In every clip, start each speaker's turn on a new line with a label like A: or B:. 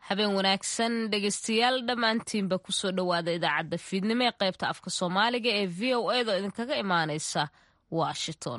A: habeen wanaagsan dhegeystayaal dhammaantiinba kusoo dhowaada idaacadda fiidnimo ee qaybta afka soomaaliga ee v o a da idinkaga imaaneysa washington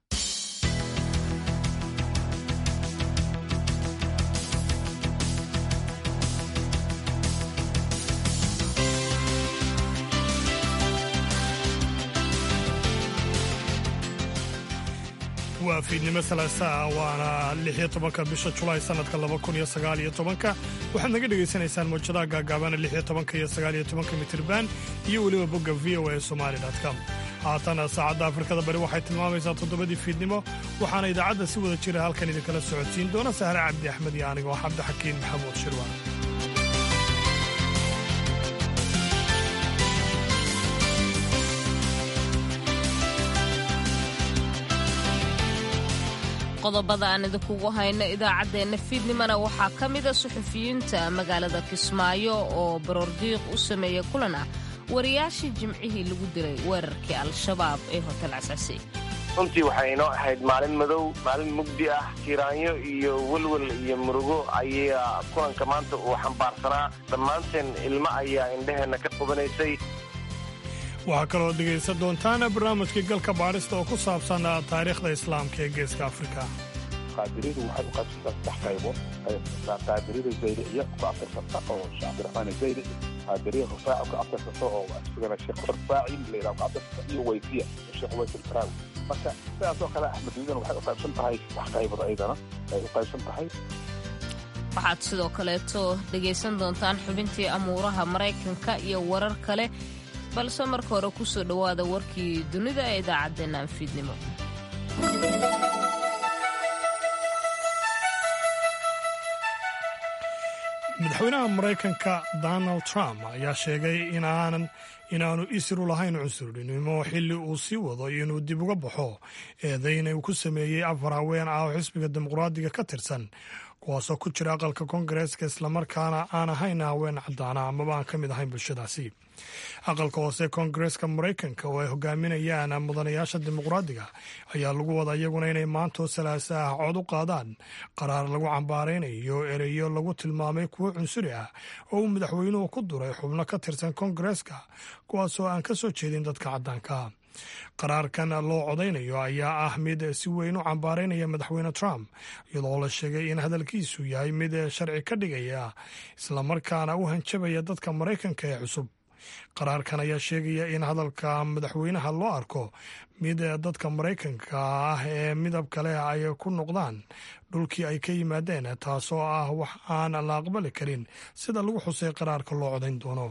B: waa fiidnimo salaasaa waana lixiyo tobanka bisha julaay sannadka laba kun iyo sagaal iyo tobanka waxaad naga dhegaysanaysaan mawjadaha gaagaabana lixiyo tobanka iyo sagaal iyo tobanka mitirban iyo weliba bogga v o a somali com haatana saacadda afrikada bari waxay tilmaamaysaa toddobadii fiidnimo waxaana idaacadda si wada jira halkan idinkala socodsiin doona sahre cabdi axmed iyo anigoo cabdixakiin maxamuud shirwaan
A: qodobada aan idinkugu hayno idaacaddeenna fiidnimona waxaa ka mida suxufiyiinta magaalada kismaayo oo baroordiiq u sameeya kulan ah wariyaashii jimcihii lagu dilay weerarkii al-shabaab ee hotel cascasi
C: runtii waxay inoo ahayd maalin madow maalin mugdi ah tiiraanyo iyo welwel iyo murugo ayaa kulanka maanta uu xambaarsanaa dhammaanteen ilmo ayaa indhaheenna ka qubanaysay
B: waxaa kaloo dhegaysan doontaan barnaamijkii galka baadhista oo ku saabsan taariikhda islaamka ee geeska afrika
D: qaadiriyadu waxay u qaybsantaa saddex qaybood qaadiriyada zaydiciya ku abtirsanta oo sheekh cabdiraxmaan zaydici qaadiriya rufaaci ku abtirsanta oo isagana sheekh rufaaci layidhaha ku abtirsanta iyo waysiya oo sheekh ways alkaraawi marka sidaas oo kale axmediyadana waxay u qaybsan tahay saddex qaybood ayadana ay u qaybsan tahay
A: waxaad sidoo kaleeto dhegaysan doontaan xubintii amuuraha maraykanka iyo warar kale balse marka hore ku soo dhowaada warkii dunida ee idaacaddeenna anfiidnimo
B: madaxweynaha maraykanka donald trump ayaa sheegay inaanan inaanu isiru lahayn cunsurnimo xilli uu sii wado inuu dib uga baxo eedayna uu ku sameeyey afar haween ah oo xisbiga dimuqraadiga ka tirsan kuwaasoo ku jira aqalka koongareeska islamarkaana aan ahayn haween caddaana amaba aan ka mid ahayn bulshadaasi aqalka hoose koongareeska maraykanka oo ay hogaaminayaan mudanayaasha dimuqraadiga ayaa lagu wada iyaguna inay maantoo salaasa ah cod u qaadaan qaraar lagu cambaaraynayo ereyo lagu tilmaamay kuwo cunsuri ah oo uu madaxweynuhu ku duray xubno ka tirsan koongareeska kuwaasoo aan ka soo jeedin dadka caddaanka qaraarkan loo codaynayo ayaa ah mid si weyn u cambaaraynaya madaxweyne trump iyadoo la sheegay in hadalkiisu yahay mid sharci ka dhigaya islamarkaana u hanjabaya dadka maraykanka ee cusub qaraarkan ayaa sheegaya in hadalka madaxweynaha loo arko mid dadka maraykanka ah ee midab kale ay ku noqdaan dhulkii ay ka yimaadeen taasoo ah wax aan la aqbali karin sida lagu xusay qaraarka loo codayn doono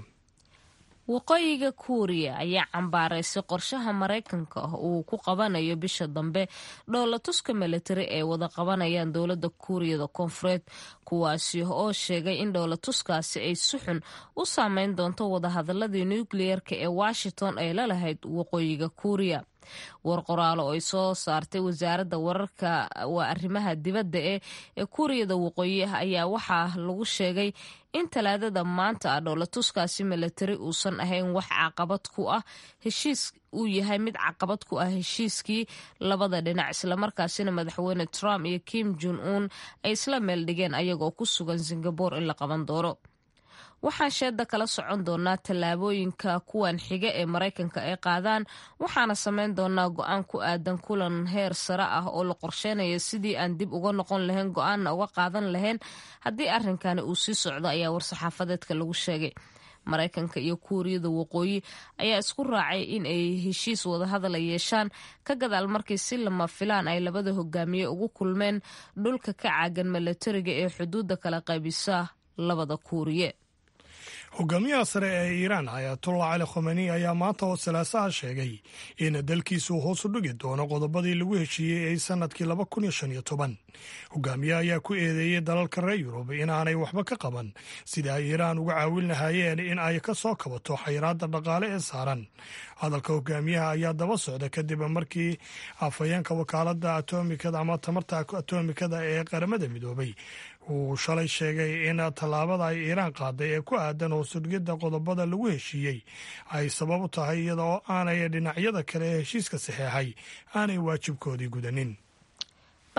A: waqooyiga kuuriya ayaa cambaaraysay qorshaha maraykanka uu ku qabanayo bisha dambe dhoolatuska milatari ee wada qabanayaan dowladda kuuriyada koonfureed kuwaasi oo sheegay in dhoolatuskaasi ay si xun u saameyn doonto wadahadaladii nukliyeerka ee washington ay la lahayd waqooyiga kuuriya war qoraalo oo ay soo saartay wasaaradda wararka waa arrimaha dibadda ee ee kuuriyada waqooyi ayaa waxaa lagu sheegay in talaadada maanta ah dhoolatuskaasi milatari uusan ahayn wax caqabad ku ah heshiis uu yahay mid caqabad ku ah heshiiskii labada dhinac islamarkaasina madaxweyne trump iyo kim jon un ay isla meel dhigeen ayagoo ku sugan singabore in la qaban doono waxaan sheedda kala socon doonaa tallaabooyinka kuwan xiga ee maraykanka ay qaadaan waxaana samayn doonaa go-aan ku aadan kulan heer sare ah oo la qorsheynayo sidii aan dib uga noqon lahayn go-aanna uga qaadan lahayn haddii arrinkani uu sii socdo ayaa war-saxaafadeedka lagu sheegay maraykanka iyo kuuriyada waqooyi ayaa isku raacay in ay heshiis wadahadala yeeshaan ka gadaal markii si lama filaan ay labada hogaamiye ugu kulmeen dhulka ka caagan milatariga ee xuduudda kala qaybisa labada kuuriye
B: hogaamiyaha sare ee iiraan ayatullah cali khomeni ayaa maanta oo salaasaha sheegay in dalkiisu hoos u dhigi doono qodobadii lagu heshiiyey ee sanadkii laba kun iyo shan iyo toban hogaamiyaha ayaa ku eedeeyey dalalka reer yurub inaanay waxba ka qaban sida ay iiraan uga caawin lahaayeen in ay ka soo kabato xayiraadda dhaqaale ee saaran hadalka hogaamiyaha ayaa daba socda kadib markii afhayeenka wakaaladda atomikada ama tamarta atomikada ee qaramada midoobay uu shalay sheegay in tallaabada ay iiraan qaaday ee ku aadan hoosudhigidda qodobada lagu heshiiyey ay sabab u tahay iyada oo aanay dhinacyada kale ee heshiiska saxeexay aanay waajibkoodii gudanin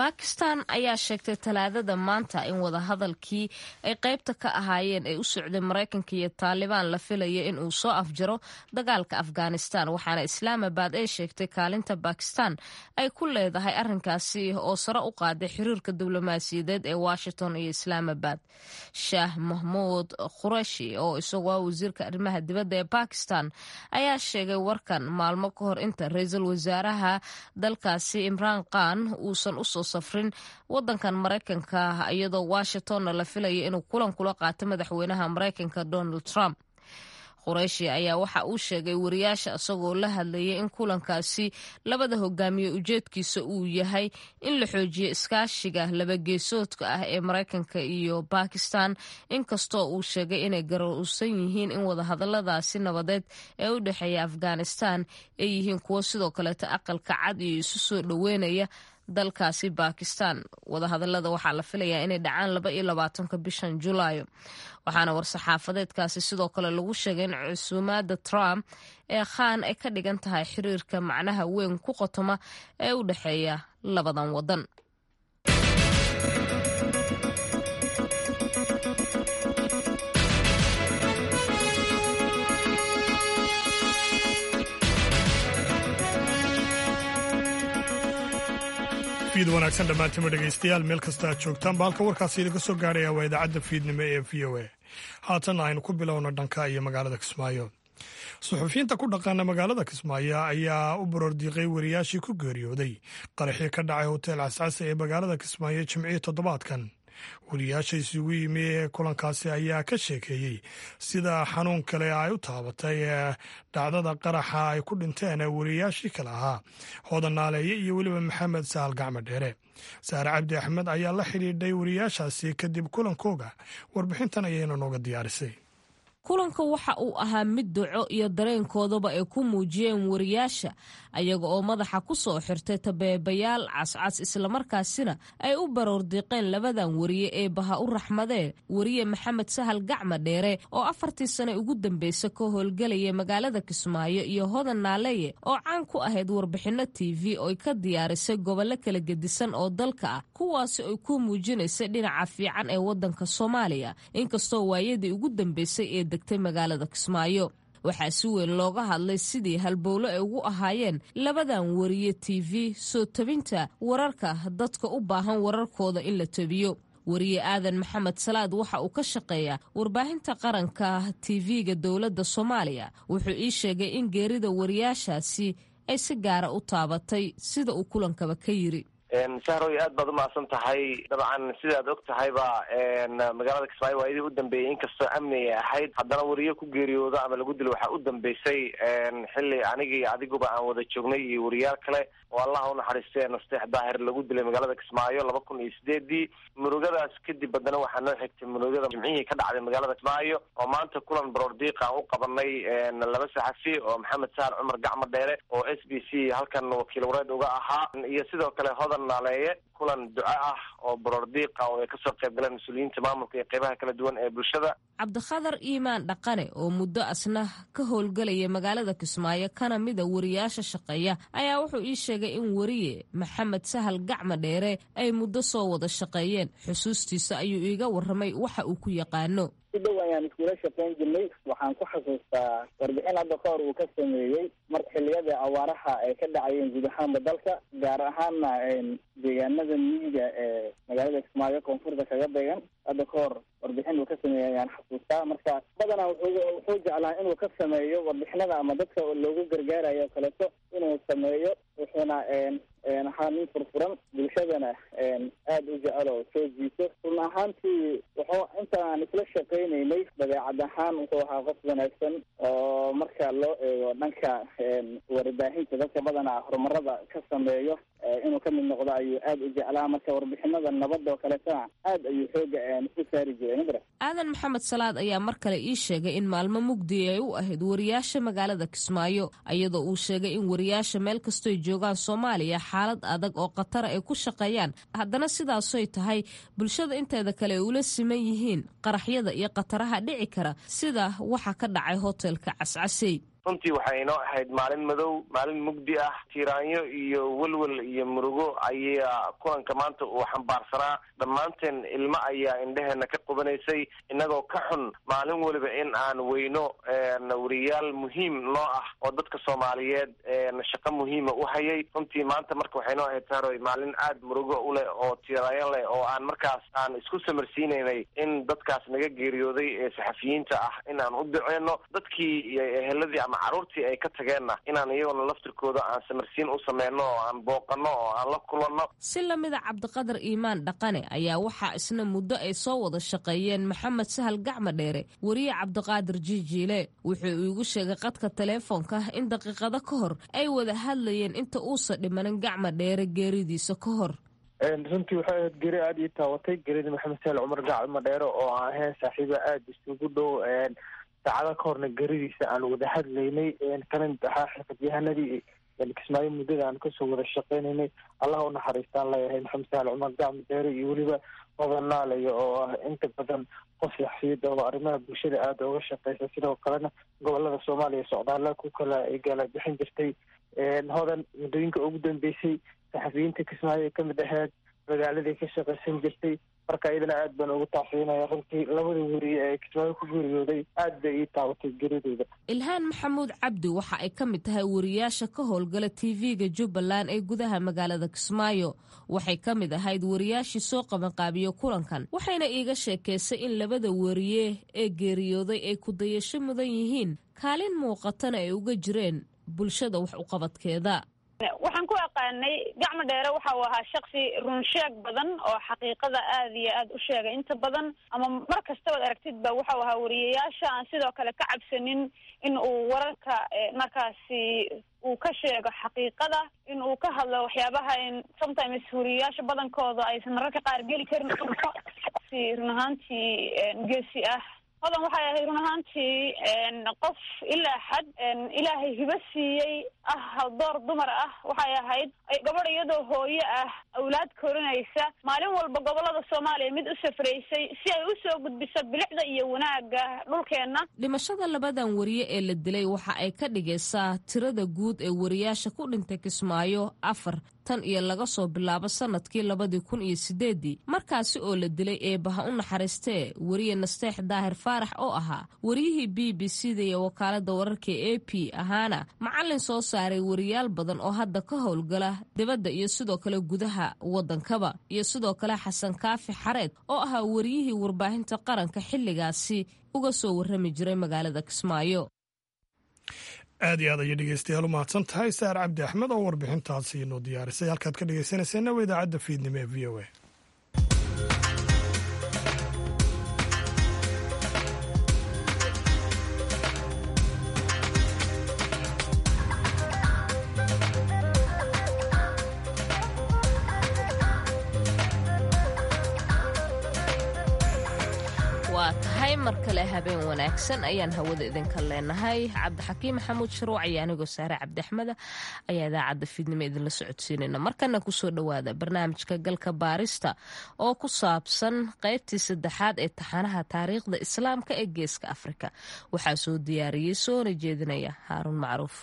A: bakistan ayaa sheegtay talaadada maanta in wadahadalkii ay qaybta ka ahaayeen ay u socday maraykanka iyo taalibaan la filaya in uu soo afjaro dagaalka afghanistan waxaana islaamabad ay sheegtay kaalinta bakistan ay ku leedahay arrinkaasi oo sare u qaaday xiriirka diblomaasiyadeed ee washington iyo islaamabad shaah mahmuud khureshi oo isagoo wasiirka arrimaha dibadda ee bakistan ayaa sheegay warkan maalmo ka hor inta ra-iisul wasaaraha dalkaasi imraan khan uusan usoo safrin wadankan maraykanka iyadoo washingtonna la filaya inuu kulan kula qaato madaxweynaha maraykanka donald trump qureyshi ayaa waxa uu sheegay wariyaasha isagoo la hadlayay in kulankaasi labada hogaamiye ujeedkiisa uu yahay in la xoojiyo iskaashiga labageesoodka ah ee maraykanka iyo bakistan inkastoo uu sheegay inay garowsan yihiin in wadahadaladaasi nabadeed ee u dhexeeya afghanistan ay yihiin kuwo sidoo kaleeta aqalka cad iyo isu soo dhoweynaya dalkaasi bakistan wadahadalada waxaa la filayaa inay dhacaan laba iyo labaatanka bishan julaayo waxaana war-saxaafadeedkaasi sidoo kale lagu sheegay in cusuumaada trump ee khan ay ka dhigan tahay xiriirka macnaha weyn ku qotoma ee u dhexeeya labadan wadan
B: fiid wanaagsan dhammaantima dhegaystayaal meel kasta aad joogtaanba halka warkaasi idinka soo gaarhaya waa idaacadda fiidnimo ee v o a haatanna aynu ku bilowno dhanka iyo magaalada kismaayo suxufiyiinta ku dhaqaana magaalada kismaayo ayaa u baroordiiqay wariyaashii ku geeriyooday qaraxii ka dhacay hotel cascase ee magaalada kismaayo jimcihii toddobaadkan wariyaasha isugu yimi ee kulankaasi ayaa ka sheekeeyey sida xanuun kale ay u taabatay dhacdada qaraxa ay ku dhinteen wariyaashii kale ahaa hoodan naaleeye iyo weliba maxamed sahal gacmo dheere saare cabdi axmed ayaa la xidhiidhay wariyaashaasi kadib kulankooga warbixintan ayayna nooga diyaarisay
A: kulanka waxa uu ahaa mid duco iyo dareenkoodaba ay ku muujiyeen wariyaasha ayaga oo madaxa ku soo xirtay tabeebayaal cascas islamarkaasina ay u baroordiiqeen labadan wariye ee baha u raxmadee wariye maxamed sahal gacma dheere oo afartii sane ugu dambeysa ka howlgelaya magaalada kismaayo iyo hodan naaleeye oo caan ku ahayd warbixinno t v oy ka diyaarisay gobollo kala gedisan oo dalka ah kuwaasi ay ku muujinaysay dhinaca fiican ee waddanka soomaaliya inkastoo waayadii ugu dambeysay ee degtay magaalada kismaayo waxaa si weyn looga hadlay sidii halbowlo ay ugu ahaayeen labadan wariye t v soo tabinta wararka dadka u baahan wararkooda in la tabiyo wariye aadan maxamed salaad waxa uu ka shaqeeyaa warbaahinta qaranka t v-ga dowladda soomaaliya wuxuu ii sheegay in geerida wariyaashaasi ay si gaara u taabatay sida uu kulankaba ka yiri
C: sahroy aad baad umahadsan tahay dabcan sidaad og tahayba magaalada kismaayo waayadii u dambeeyey inkastoo amni ay ahayd haddana wariyo ku geeriyoodo ama lagu dilo waxaa u dambeysay xilli aniga iyo adiguba aan wada joognay iyo wariyaal kale oo allah unaxariistay nasteex daahir lagu dilay magaalada kismaayo laba kun iyo sideedii murugadaas kadib haddana waxaa noo xigtay murugada jimcihii ka dhacday magaalada kismaayo oo maanta kulan baroordiiq aan u qabanay laba saxafi oo maxamed sahal cumar gacmo dheere oo s b c halkan wakiil wareed uga ahaa iyo sidoo kale hodan naaleeye kulan duco ah oo baroordiiqa oo ay kasoo qayb galeen mas-uuliyiinta maamulka iyo qeybaha kala duwan ee bulshada
A: cabdikhadar iimaan dhaqane oo muddo asna ka howlgelaya magaalada kismaayo kana mida wariyaasha shaqeeya ayaa wuxuu ii sheegay in wariye maxamed sahal gacma dheere ay muddo soo wada shaqeeyeen xusuustiisa ayuu iiga warramay waxa uu ku yaqaano
E: si dhow ayaan iskula shaqayn jirnay waxaan ku xasuustaa warbixin hadda ka hor uu ka sameeyey mar xilliyada awaaraha ay ka dhacayeen guud ahaanba dalka gaar ahaanna deegaanada miyiga ee magaalada kismaayo koonfurta kaga beegan hadda ka hor warbixin uu ka sameeyey ayaan xasuustaa marka badanaa wuxuu wuxuu jeclaa inuu ka sameeyo warbixinada ama dadka loogu gargaarayo o kaleeto inuu sameeyo wuxuuna ahaa nin furfuran bulshadana aada u jecel oo soo jiito run ahaantii wuxuu intaan isla shaqaynaynay dabeecad ahaan wuxuu ahaa qof wanaagsan oo marka loo eego dhanka warbaahinta dadka badanaa horumarada ka sameeyo inuu ka mid noqdo ayuu aada u jeclaa marka warbixinada nabadda oo kaleetona aad ayuu xooga u saari jiray mabra
A: aadan maxamed salaad ayaa mar kale ii sheegay in maalmo mugdi ay u ahayd wariyaasha magaalada kismaayo iyadoo uu sheegay in wariyaasha meel kastoy joogaan soomaaliya xaalad adag oo khatara ay ku shaqeeyaan haddana sidaasoy tahay bulshada inteeda kale ay ula siman yihiin qaraxyada iyo khataraha dhici kara sida waxa ka dhacay hotelka cascasey
C: runtii waxay inoo ahayd maalin madow maalin mugdi ah tiiraanyo iyo welwel iyo murugo ayaa kulanka maanta uu xambaarsanaa dhammaanteen ilmo ayaa indheheena ka qubanaysay innagoo ka xun maalin weliba in aan weyno wariyaal muhiim noo ah oo dadka soomaaliyeed shaqo muhiima u hayay runtii maanta marka waxay noo ahayd saaroy maalin aada murugo u leh oo tiiraanyo leh oo aan markaas aan isku samarsiinaynay in dadkaas naga geeriyooday ee saxafiyiinta ah in aan u duceyno dadkii iyo eheladii ama carruurtii ay ka tageenna inaan iyagona laftirkooda aan samarsiin u sameyno oo aan booqano oo aan la kulanno
A: si lamida cabdiqadar iimaan dhaqane ayaa waxaa isna muddo ay soo wada shaqeeyeen maxamed sahal gacma dheere weriye cabdiqaadir jiijiile wuxuu iigu sheegay qadka taleefoonka in daqiiqado ka hor ay wada hadlayeen inta uusa dhimanin gacma dheere geeridiisa ka hor
F: runtii waxay ahayd geri aada ii taawatay gerida maxamed sahal cumar gacma dheere oo aan ahayn saaxiiba aada isugu dhow saacado ka horna geridiisa aan wada hadlaynay kana mid ahaa xirfadyahanadii kismaayo muddada aan kasoo wada shaqeynaynay allah u naxariistaan leeyahay maxamed sahal cumar gacma dheere iyo weliba hodanaalaya oo ah inta badan qof yaxsiyada oo arrimaha bulshada aada uga shaqeysa sidoo kalena gobolada soomaaliya socdaala ku kala gala bixin jirtay hodan muddooyinka ugu dambeysay saxafiyiinta kismaayo ay kamid ahayd magaaladii ka shaqeysan jirtay marka iyadana aad baan ugu taafiinaya runtii labada weriye ee kismaayo ku geeriyooday aad bay ii taawatay geridooda
A: ilhaan maxamuud cabdi waxa ay ka mid tahay wariyaasha ka howlgala tv-ga jubbaland ee gudaha magaalada kismaayo waxay ka mid ahayd wariyaashii soo qabanqaabiyo kulankan waxayna iiga sheekaysay in labada weriye ee geeriyooday ay ku dayasho mudan yihiin kaalin muuqatana ay uga jireen bulshada wax uqabadkeeda
G: waxaan ku aqaanay gacmo dheere waxa uu ahaa shaksi runsheeg badan oo xaqiiqada aada iyo aada u sheegay inta badan ama mar kastabaad aragtidba waxau ahaa wariyayaasha aan sidoo kale ka cabsanin in uu wararka markaasi uu ka sheego xaqiiqada in uu ka hadlo waxyaabaha in sometimes wariyayaasha badankooda aysan mararka qaar geli karin si run ahaantii geesi ah hodan waxay ahayd run ahaantii qof ilaa xad ilaahay hibo siiyey ah door dumar ah waxay ahayd gabadh iyadoo hooyo ah awlaad korinaysa maalin walba gobolada soomaaliya mid u safraysay si ay u soo gudbiso bilicda iyo wanaagga dhulkeenna
A: dhimashada labadan wariye ee la dilay waxa ay ka dhigaysaa tirada guud ee wariyaasha ku dhintay kismaayo afar tan iyo laga soo bilaabo sanadkii labadii kun iyo sideedii markaasi oo la dilay eebaha u naxariistee weriye nasteex daahir faarax oo ahaa wariyihii b b c da iyo wakaalada wararka a p ahaana macalin soo saaray wariyaal badan oo hadda ka howlgala dibadda iyo sidoo kale gudaha waddankaba iyo sidoo kale xasan kaafi xareed oo ahaa wariyihii warbaahinta qaranka xilligaasi uga soo warrami jiray magaalada kismaayo
B: aad iyo aad ayay dhegeystayaal u mahadsan tahay saar cabdi axmed oo warbixintaasi inoo diyaarisay halkaad ka dhegeysanayseena waa idaacadda fiidnimo ee v o a
A: waa tahay mar kale habeen wanaagsan ayaan hawada idinka leenahay cabdixakiim maxamuud sharuuc iyo anigoo saare cabdiaxmeda ayaa idaacadda fiidnimo idinla socodsiinayna markana kusoo dhowaada barnaamijka galka baarista oo ku saabsan qaybtii saddexaad ee taxanaha taariikhda islaamka ee geeska afrika waxaa soo diyaariyey soona jeedinaya haaruun macruuf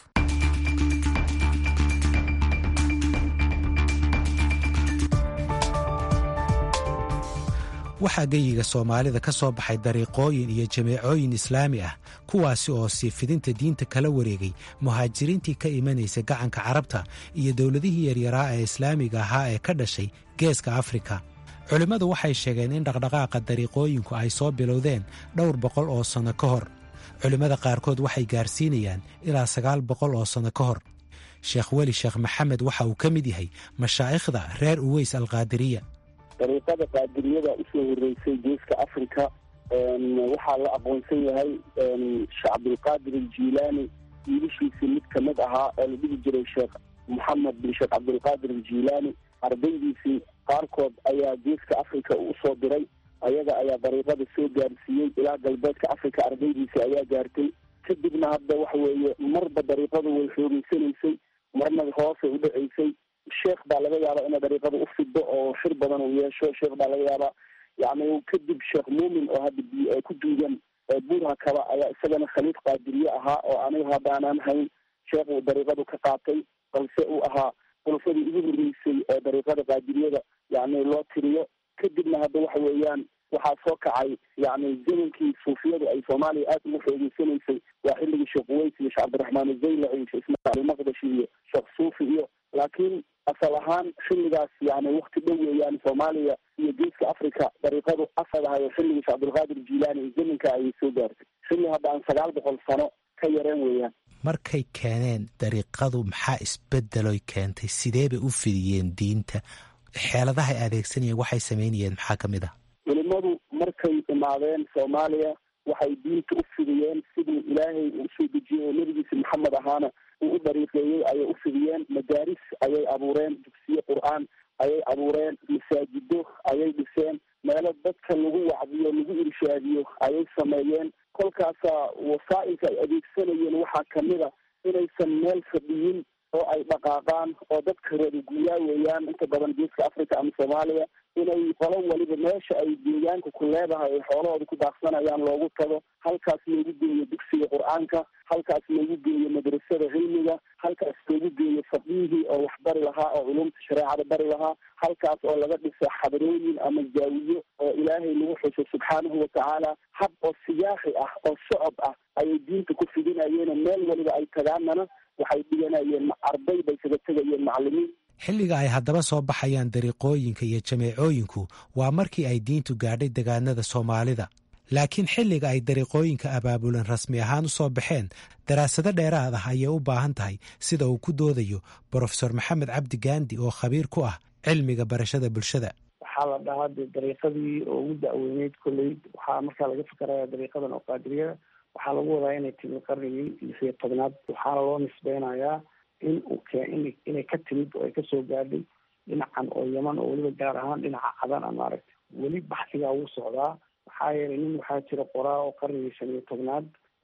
H: waxaa geyiga soomaalida ka soo baxay dariiqooyin iyo jameecooyin islaami ah kuwaasi oo sii fidinta diinta kala wareegay muhaajiriintii ka imanaysa gacanka carabta iyo dowladihii yaryaraa ee islaamiga ahaa ee ka dhashay geeska afrika culimmadu waxay sheegeen in dhaqdhaqaaqa dariiqooyinku ay soo bilowdeen dhowr boqol oo sanno ka hor culimmada qaarkood waxay gaarsiinayaan ilaa sagaal boqol oo sanno ka hor sheekh weli sheekh maxamed waxa uu ka mid yahay mashaa'ikhda reer uweys alkaadiriya
I: dariiqada qaadiriyada usoo horeysay geeska africa waxaa la aqoonsan yahay sheekh cabdulqaadir aljiilaani wiilashiisii mid kamid ahaa oo la dhihi jiray sheekh moxamed bin sheekh cabdulqaadir aljiilaani ardaydiisii qaarkood ayaa geeska africa usoo diray ayaga ayaa dariiqada soo gaarsiiyey ilaa galbeedka africa ardaydiisii ayaa gaartay kadibna hadda waxa weeye marba dariiqadu way xoogeysanaysay marna hoosay u dhaceysay sheekh baa laga yaabaa inay dariiqada u fido oo xir badan uu yeesho sheekh baa laga yaabaa yani kadib sheekh muumin oo hadda ku duugan buurha kaba ayaa isagana khaliid qaadiriye ahaa oo aniga haddaanaan hayn sheekh uu dariiqadu ka qaatay balse uu ahaa khulafadii ugu horreysay ee dariiqada qaadiriyada yani loo tiriyo kadibna hadda waxa weeyaan waxaa soo kacay yani zamankii suufiyadu ay soomaaliya aada ugu xoogeysanaysay waa xilligii sheekh uweys iyo sheekh cabdiraxmaan azaylaci iyo sheekh ismaaciil maqdashi iyo sheekh suufi iyo laakiin asal ahaan xilligaas yani wakti dhow weeyaan soomaaliya iyo geeska africa dariiqadu asal ahay oo xilligii sheekh cabdilqaadir jilaani iyo zamanka ayay soo gaartay xilli hadda aan sagaal boqol sano ka yareen weeyaan
H: markay keeneen dariiqadu maxaa isbedeloy keentay sidee bay u fidiyeen diinta xeeladahay adeegsanayeen waxay samaynayeen maxaa ka mid ah
I: culimadu markay imaadeen soomaaliya waxay diinta u fidiyeen siduu ilaahay uu usoo dejiyey oo nebigiisa maxamed ahaana uu u dariiqeeyey ayay u fidiyeen madaaris ayay abuureen dugsiye qur-aan ayay abuureen masaajido ayay dhiseen meelo dadka lagu wacdiyo lagu irshaadiyo ayay sameeyeen kolkaasaa wasaa'ilka ay adeegsanayeen waxaa kamid a inaysan meel fadhiyin oo ay dhaqaaqaan oo dadka reer guuraa weeyaan inta badan geeska africa ama soomaaliya inay qolo waliba meesha ay deegaanka ku leedahay ay xoolahooda ku daaqsanayaan loogu tago halkaas loogu geeyo dugsiga qur-aanka halkaas loogu geeyo madrasada cilmiga halkaas loogu geeyo faqihii oo wax bari lahaa oo culumta shareecada bari lahaa halkaas oo laga dhisa xadarooyin ama zaawiyo oo ilaahay lagu xuso subxaanahu watacaala hab oo siyaaxi ah oo socod ah ayay diinta ku fidinayeen meel waliba ay tagaanana waxay dhiganayeen arday bay kaga tegayeen macalimiin
H: xilliga ay haddaba soo baxayaan dariiqooyinka iyo jameecooyinku waa markii ay diintu gaadhay degaanada soomaalida laakiin xilliga ay dariiqooyinka abaabulan rasmi ahaan u soo baxeen daraasado dheeraad ah ayay u baahan tahay sida uu ku doodayo brofesor maxamed cabdi gaandi oo khabiir ku ah cilmiga barashada bulshada
J: waxaa la dhahaa dee dariiqadii oo ugu da-weyneyd kolley waxaa markaa laga fikeraya dariiqadan oo qaadiriyada waxaa lagu wadaa inay timid qarnigii lix iyo tobnaad waxaana loo nisbeynayaa in uu keen inay ka timid oo ay kasoo gaadhay dhinacan oo yaman oo weliba gaar ahaan dhinaca cadan a maaragtay weli baxsigaa wuu socdaa maxaa yeelay nin waxaa jira qoraa oo qarnigii shan iyo tobnaad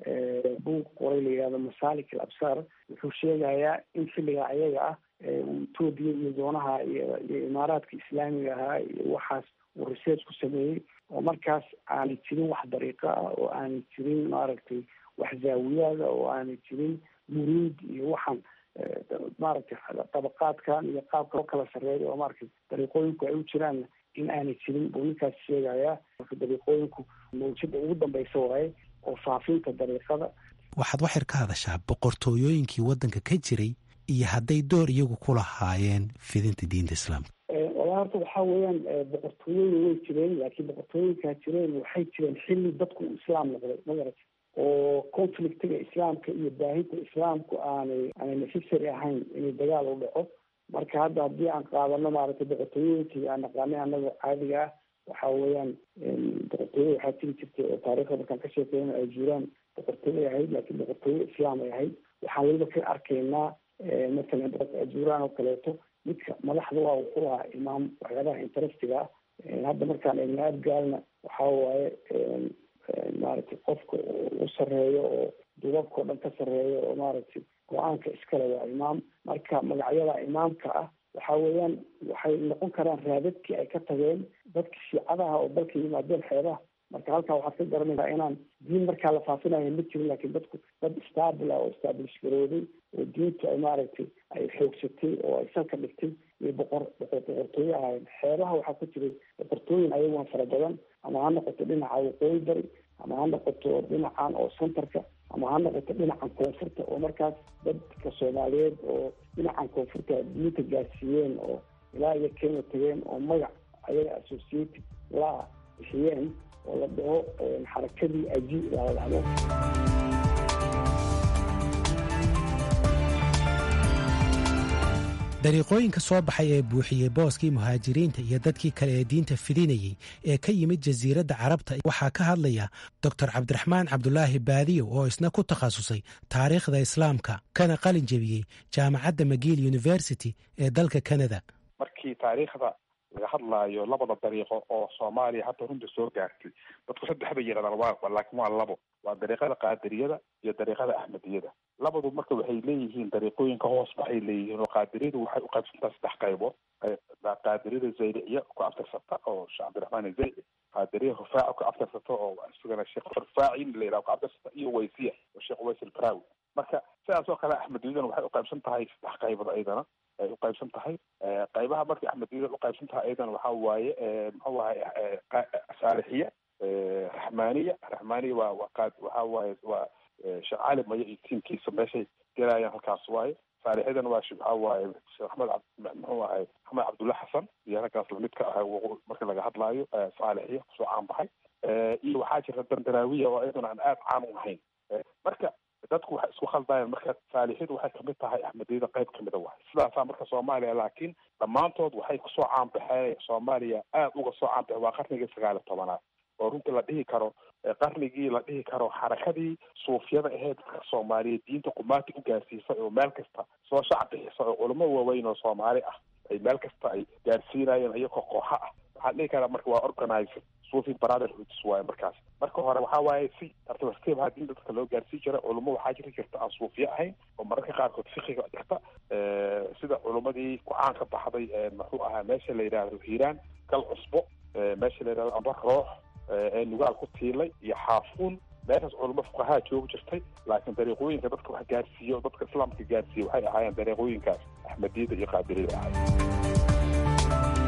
J: buug qoray la yihahdo masalik al absar wuxuu sheegayaa in xilligaa ayaga ah uu etoobiya iyo doonaha iyo iyo imaaraadka islaamiga ahaa iyo waxaas uu research ku sameeyey oo markaas aanay jirin wax dariiqo ah oo aanay jirin maaragtay wax zaawiyaada oo aanay jirin muruud iyo waxaan maaragtay dabaqaadkan iyo qaabka loo kala sarreeya oo maaragtay dariiqooyinku ay u jiraan in aanay jirin buu ninkaas sheegayaa marka dariiqooyinku mawjada ugu dambeysa waaye oo faafinta dariiqada
H: waxaad waxyar ka hadashaa boqortooyooyinkii waddanka ka jiray iyo hadday door iyagu ku lahaayeen fidinta diinta islaamka
J: walaa horta waxaa weeyaan boqortooyooyin way jireen laakiin boqortooyinkaa jireen waxay jireen xilli dadku uu islaam noqday magarata oo conflictiga islaamka iyo baahinta islaamku aanay aanay necessary ahayn inay dagaal u dhaco marka hadda haddii aan qaadano maaragtay boqortooyooyinkii aan naqaanay annaga caadiga ah waxa weeyaan boqortooyo waxaa jiri jirtay oo taariikhda markaan ka sheekeyna ay jiraan boqortooyo ahayd laakiin boqortooyo islaam ay ahayd waxaan weliba ka arkaynaa masalan ajuuraan oo kaleeto midka madaxda waa wuxuu lahaa imaam waxyaabaha interestiga ah hadda markaan eegna aadgaalna waxaa waaye maaragtay qofka u sareeyo oo dubabka oo dhan ka sareeyo oo maaragtay go-aanka iskale waa imaam marka magacyada imaamka ah waxa weeyaan waxay noqon karaan raadadkii ay ka tageen dadka shiicadaha oo dalka yimaadeen xeebaha marka halkaa waxaad ka garanaysaa inaan diin markaa la faafinayo ma jirin laakiin dadku dad stable ah oo establish garooday oo diintu ay maaragtay ay xoogsatay oo ay salka dhigtay iyo boqor boqor boqortooyo ahaayeen xeebaha waxaa ku jiray boqortooyin ayaguna fara badan ama ha noqoto dhinaca waqooyi bari ama ha noqoto dhinacan oo centerka ama ha noqoto dhinacan koonfurta oo markaas dadka soomaaliyeed oo dhinacan koonfurta diinta gaarsiiyeen oo ilaa iyo kenya tageen oo magac ayaga associated la bixiyeen oo la dhaho xarakadii aji la dhahdo
H: dariiqooyinka soo baxay ee buuxiyey booskii muhaajiriinta iyo dadkii kale ee diinta fidinayey ee ka yimid jasiiradda carabta waxaa ka hadlaya doctor cabdiraxmaan cabdulaahi baadiyow oo isna ku takhasusay taariikhda islaamka kana qalin jebiyey jaamacadda magiil university ee dalka canada
D: markii taariikhda laga hadlaayo labada dariiqo oo soomaaliya hadda runta soo gaartay dadku saddex bay yidhahdaan waa laakiin waa labo waa dariiqada qaadiriyada iyo dariiqada axmediyada labadu marka waxay leeyihiin dariiqooyinka hoos baxay leeyihiin oo qaadiriyadu waxay u qaybsantaa saddex qaybood qaadiriyada zaydiciya ku abtirsata oo sheekh cabdiraxmaan zaydi qaadiriya rufaaci ka abtirsato oo isagana sheekh rufaaci la yidhaha ka abtirsata iyo waysiya oo sheekh ways albaraawi marka sidaas oo kale axmediyadana waxay uqaybsan tahay saddex qaybood ayadana ay uqaybsan tahay qaybaha markay axmediyada uqaybsan tahay ayadana waxa waaye muxuu ahay saalixiya raxmaaniya raxmaaniya waa waa qaad waxa waaye waa sheekh cali maya iyo tiimkiisa meeshay gelayaan halkaas waaye saalixyadan waa waxa waaye sheekh axmed muxuu ahay axmed cabdulla xasan iyo halkaas lamidka ah marka laga hadlaayo saalixiya kusoo caan baxay iyo waxaa jirta dandaraawiya oo iyaduna aan aada caan u ahayn marka dadku waxay isku khaldayaan marka saalixyadu waxay kamid tahay axmediyada qayb kamida waay sidaasaa marka soomaaliya laakiin dhammaantood waxay kusoo caanbaxeen soomaaliya aada uga soo caanbaxeen waa qarnigii sagaal iyo tobanaad oo runtii la dhihi karo qarnigii la dhihi karo xarakadii suufyada aheyd dadka soomaaliya diinta qumaati u gaarsiisay oo meel kasta soo shac bixisa oo culamo waaweyn oo soomaali ah ay meel kasta ay gaarsiinayeen iyagoo kooxa ah waxaan dhihi karaa marka waa organizer sufi brotherhoods waaye markaas marka hore waxaa waaye si tartiib tartiib ahaa diinta dadka loo gaarsii jira culamo waxaa jiri jirta aan suufiye ahayn oo mararka qaarkood fikiga dhigta sida culamadii ku-aan ka baxday muxuu ahaa meesha la yidhaahdo hiiraan gal cusbo meesha la yidhahdo amba roox ee nugaal ku tiilay iyo xaafuun meeshaas culamo fuqahaa joogi jirtay laakiin dariiqooyinka dadka wax gaarsiiyo dadka islaamka gaarsiiya waxay ahaayeen dariiqooyinkaas axmediyada iyo qaadiriyada ahaayeen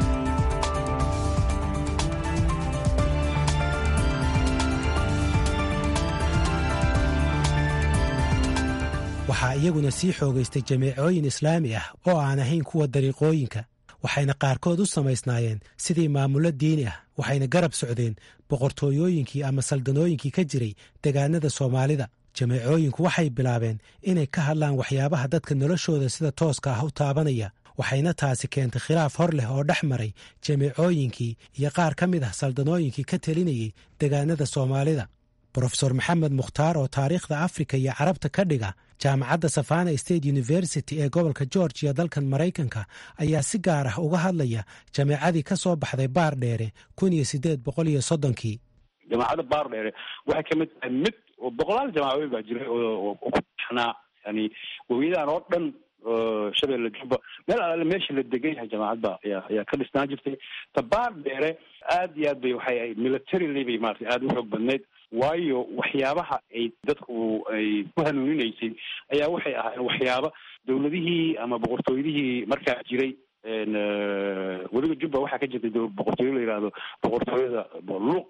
H: waxaa iyaguna sii xoogaystay jameecooyin islaami ah oo aan ahayn kuwa dariiqooyinka waxayna qaarkood u samaysnaayeen sidii maamullo diini ah waxayna garab socdeen boqortooyooyinkii ama saldanooyinkii ka jiray degaanada soomaalida jameecooyinku waxay bilaabeen inay ka hadlaan waxyaabaha dadka noloshooda sida tooska ah u taabanaya waxayna taasi keentay khilaaf hor leh oo dhex maray jameecooyinkii iyo qaar ka mid ah saldanooyinkii ka telinayay degaanada soomaalida brofesor maxamed mukhtaar oo taariikhda afrika iyo carabta ka dhiga jaamacadda savana state university ee gobolka georgiya dalkan maraykanka ayaa si gaar ah uga hadlaya jameecadii ka soo baxday baar dheere kun iyo sideed boqol iyo soddonkii
K: jamaacadda baar dheere waxay ka mid tahay mid oo boqolaal jamaacadood baa jiray oo ku taxnaa yani wawiyadahan oo dhan shabeelle jubba meel alaale meesha la degan yahay jamaacadda ayaa ayaa ka dhisnaan jirtay ta baar dheere aad iyo aad bay waxay ahayd militarily bay maarata aada u xoog badnayd waayo waxyaabaha ay dadku ay ku hanuuninaysay ayaa waxay ahaayeen waxyaaba dawladihii ama boqortooyadihii markaa jiray weliba jubba waxaa ka jirtay boqortooyo la yihahdo boqortooyada luuq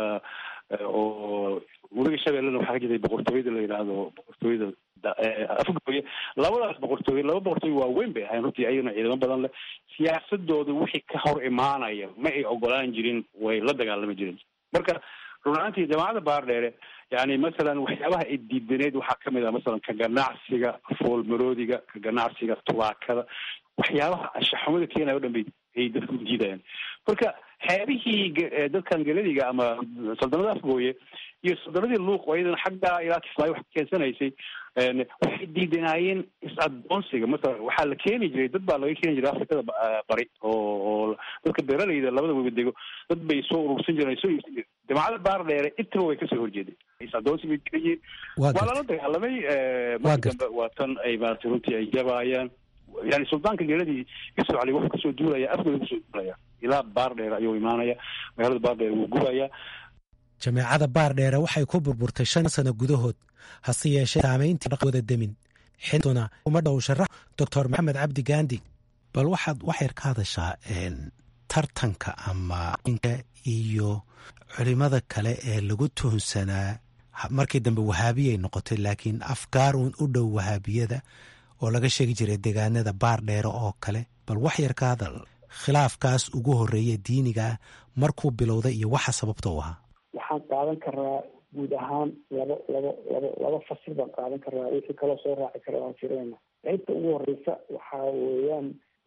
K: oo weliga shabeellena waxaa ka jirtay boqortooyada la yidhaahdo boqortooyada afgooye labadaas boqortooye laba boqortooye waaweyn bay ahayn runtii ayagana ciidamo badan leh siyaasadooda wixii ka hor imaanaya ma ay ogolaan jirin way la dagaalami jirin marka run ahaantii jamaacadda baardheere yani masalan waxyaabaha ay diidaneyd waxaa kamid ah masalan ka ganacsiga foolmaroodiga ka ganacsiga tubaakada waxyaabaha ashaxumada keenaya o dhan bay ay dadku diidayaan marka xeebihii dadkan galadiga ama saldanada afgooye iyo saldanadii luuq oo iyadana xaggaa ilaa kismaayo wax keensanaysay waxay diidanaayeen is-adoonsiga masalan waxaa la keeni jiray dad baa laga keeni jiray afrikada bari oo oo dadka beeralayda labada webadego dad bay soo urursan jireen soo iibsan jireen jamaacada baar dheere intaba way kasoo horjeedeen is-adoonsi bay jirayeen waa lala dagaalamay marka dambe waa tan ay maarata runtii ay jabaayaan yani suldaanka geeladii isoo cali wuxuu kasoo duulaya afgooda kusoo duulaya ilaa baar dheere ayuu imaanaya magaalada baar dheere wuu gubaya
H: jameecada baar dheere waxay ku burburtay shan sano gudahood hase yeeshee saamayntii wada demin xiduna uma dhow sharax doctor maxamed cabdi gandi bal waxaad waxyar ka hadashaa tartanka ama iyo culimada kale ee lagu tuhunsanaa markii dambe wahaabiyay noqotay laakiin afgaar uun u dhow wahaabiyada oo laga sheegi jiray degaanada baar dheere oo kale bal waxyar ka hadal khilaafkaas ugu horeeya diiniga ah markuu bilowday iyo waxa sababta u ahaa
J: waxaan qaadan karaa guud ahaan laba laba laba laba fasil baan qaadan karaa wixii kaloo soo raaci kara waan jireyna qaybta ugu horeysa waxaa weeyaan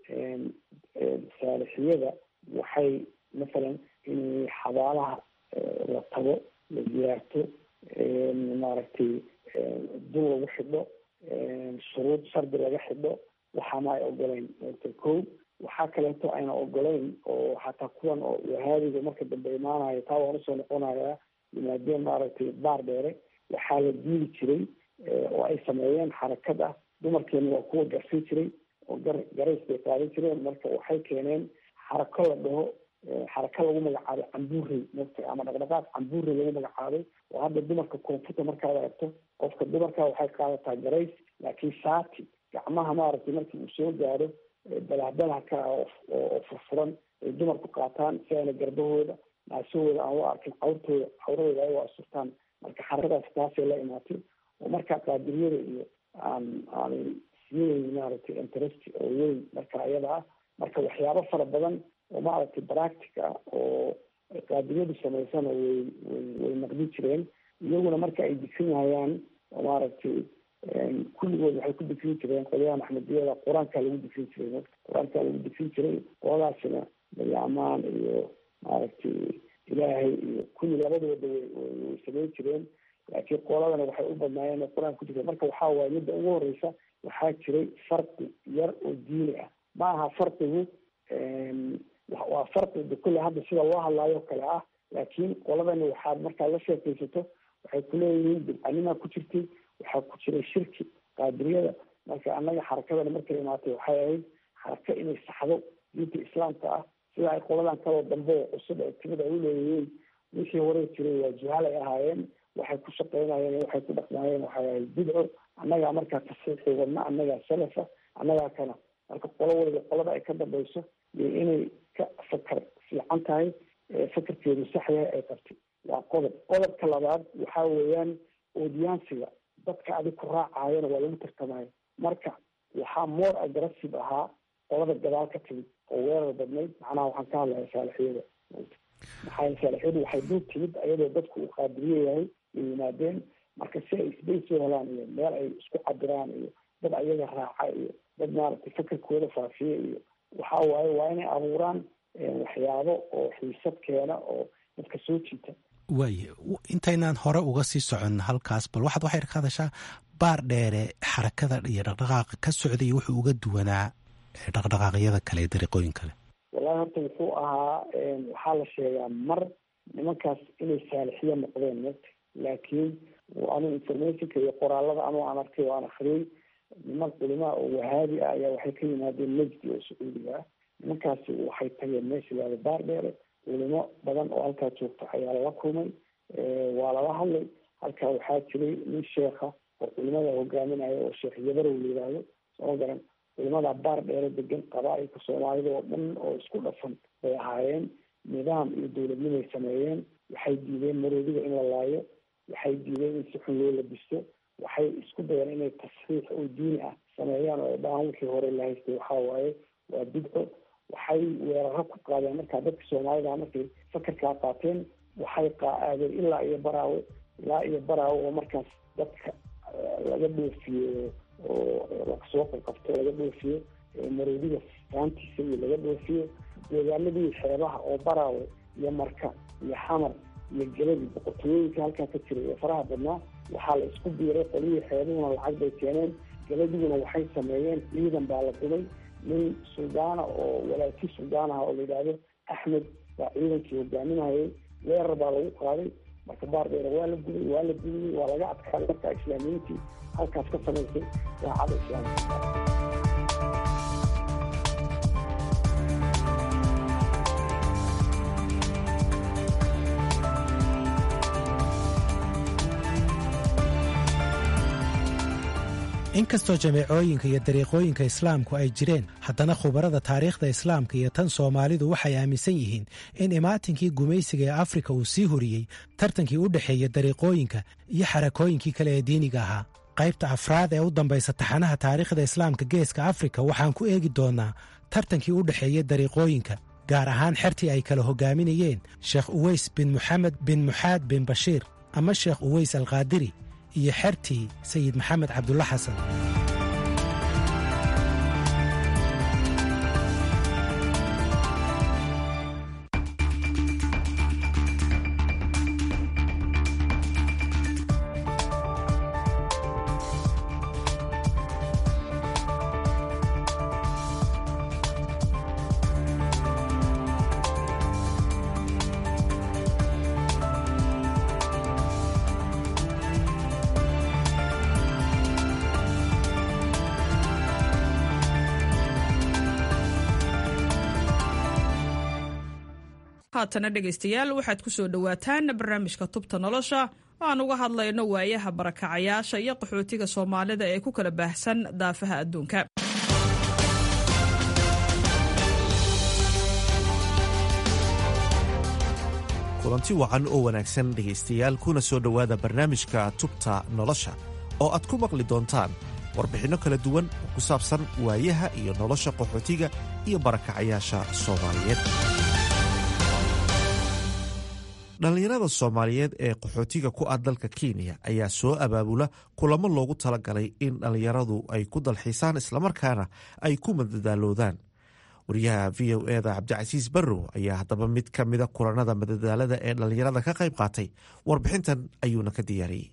J: saalixiyada waxay masalan in xabaalaha la tago la ziyaarto maaragtay dul lagu xidho shuruud shardi laga xidho waxaana ay ogoleyn ko waxaa kaleeto ayna ogoleyn oo xataa kuwan oo wahaabiga marka dambe imaanayo taa waan usoo noqonayaa yimaadeen maaragtay baar dheere waxaa la diili jiray oo ay sameeyeen xarakad ah dumarkeena waa kuwa garsin jiray oo gar garays bay qaadan jireen marka waxay keeneen xarako la dhaho xaraka lagu magacaabay cambuurey mogta ama dhaqdhaqaaq cambuurey lagu magacaabay oo hadda dumarka koonfurta markaad aragto qofka dumarka waxay qaadataa garays laakiin shaati gacmaha maaragtay markii uu soo gaaro balahbalahka oo furfuran ay dumarku qaataan si ayna garbahooda naasahooda aan u arkin cawrtooda cawradooda ay u asurtaan marka xarakadaas taasay la imaatay oo marka qaadiriyada iyo aan aanay siinayn maaragtay interest oo weyn marka ayada ah marka waxyaabo fara badan oo maaragtay practic ah oo qaadiriyadu samaysana way way way naqdin jireen iyaguna marka ay disinayaan oo maaragtay kulligood waxay ku difin jireen qolyaha maxmediyada qur-aanka lagu difin jiray qur-aanka lagu difin jiray qoladaasina bayaamaan iyo maaragtay ilaahay iyo kulli labadooda way way samayn jireen laakiin qoladana waxay u badnaayeen qur-aanka ku jireen marka waxaa waaye midda ugu horeysa waxaa jiray farqi yar oo diini ah ma aha farqigu waa farqi kulle hadda sida loo hadlaayo kale ah laakiin qoladani waxaad markaad la sheekaysato waxay kuleeyihiin bidcanimaa ku jirtay waxaa ku jiray shirki qaadiriyada marka annaga xarakadana markay imaatay waxay ahayd xaraka inay saxdo diinta islaamka ah sida ay qoladan kaloo dambe oo cusub ee timid ay uleeyihiin wixii hore jiray waa juhaal ay ahaayeen waxay ku shaqeynayeen waxay ku dhaqmaayeen waxay ahayd bidco annagaa markaa tasiixii wadna annagaa salafa annagaa kana marka qolo waliba qolada ay ka dambayso iyo inay ka fakar fiican tahay fakarkeedu sax yahay ay qabtay waa qodob qodobka labaad waxaa weeyaan oodiyaansiga dadka adig ku raacayana waa lagu tartamaya marka waxaa more aggressive ahaa qolada gadaal ka timid oo weerar badnayd macnaha waxaan ka hadlaya saalixiyada maxaa saalixiyadu waxay dul timid ayadoo dadku uu qaadiriye yahay ay yimaadeen marka si ay isbays u helaan iyo meel ay isku cabiraan iyo dad ayaga raaca iyo dad maaragtay fakarkooda faafiya iyo waxa waaye waa inay abuuraan waxyaabo oo xiisad keena oo dadka soo jiita
H: waaye intaynaan hore uga sii socon halkaas bal waxaad waxay ka hadashaa baar dheere xarakada iyo dhaqdhaqaaqa ka socday wuxuu uga duwanaa dhaqdhaqaaqyada kale ee dariiqooyin kale
J: wallahi horta wuxuu ahaa waxaa la sheegaa mar nimankaas inay saalixiyo noqdeen mota laakiin anu informationka iyo qoraalada anuu aan arkay oo aan akriyey niman culimaa oo wahaabi ah ayaa waxay ka yimaadeen nejdi oo sacuudiga ah nimankaasi waxay tageen meesha laada baar dheere culimo badan oo halkaa joogta ayaa lala kulmay waa lala hadlay halkaa waxaa jiray nin sheekha oo culimada hogaaminaya oo sheekh yabarow la yidhaahdo sooma garan culimada baar dheere degan qabaa-ilka soomaalida oo dhan oo isku dhafan bay ahaayeen nidaam iyo dowladnimay sameeyeen waxay diideen maroodiga in la laayo waxay diideen in si xun loo labisto waxay isku dayeen inay tasxiix oo diini ah sameeyaan oo dhahaan wixii hore la haystay waxaa waaye waa bidco waxay weeraro ku qaadeen markaa dadka soomaalida markay fakarkaa qaateen waxay qaaadeen ilaa iyo baraawe ilaa iyo baraawe oo markaas dadka laga dhoofiyo oo lasoo qabqabto laga dhoofiyo maroodiga saantiisa iyo laga dhoofiyo deegaanadii xeebaha oo baraawe iyo marka iyo xamar iyo geladi boqortooyooyinka halkaa ka jiray ee faraha badnaa waxaa la isku biiray qolihii xeebuhuna lacag bay keeneen geladiguna waxay sameeyeen ciidan baa la dumay nin suldaana oo walaaki suldaan aha oo la yidhaahdo axmed baa ciidankii hogaaminayay weerar baa lagu qaaday marka baardheere waa la gubay waa la gubiyey waa laga adkaaday markaa islaamiyiintii halkaas ka samaysay daacada islaamka
H: inkastoo jameecooyinka iyo dariiqooyinka islaamku ay jireen haddana khubarada taariikhda islaamka iyo tan soomaalidu waxay aaminsan yihiin in imaatinkii gumaysiga ee afrika uu sii horiyey tartankii u dhexeeya dariiqooyinka iyo xarakooyinkii kale ee diiniga ahaa qaybta afraad ee u dambaysa taxanaha taariikhda islaamka geeska afrika waxaan ku eegi doonnaa tartankii u dhexeeya dariiqooyinka gaar ahaan xertii ay kala hogaaminayeen sheekh uweys bin moxamed bin muxaad bin bashiir ama sheekh uweys alkaadiri iyo xertii sayid maxamed cabdulla xasan
L: haatana dhegaystayaal waxaad ku soo dhowaataan barnaamijka tubta nolosha oo aan uga hadlayno waayaha barakacayaasha iyo qaxootiga soomaalida ee ku kala baahsan daafaha adduunka
M: kulanti wacan oo wanaagsan dhegaystayaal kuna soo dhowaada barnaamijka tubta nolosha oo aad ku maqli doontaan warbixinno kala duwan oo ku saabsan waayaha iyo nolosha qaxootiga iyo barakacayaasha soomaaliyeed dhallinyarada soomaaliyeed ee qaxootiga ku ah dalka kenya ayaa soo abaabula kulamo loogu talagalay in dhallinyaradu ay ku dalxiisaan islamarkaana ay ku madadaaloodaan wariyaha v o eda cabdicasiis barrow ayaa haddaba mid ka mida kulanada madadaalada ee dhallinyarada ka qayb qaatay warbixintan ayuuna ka diyaariyey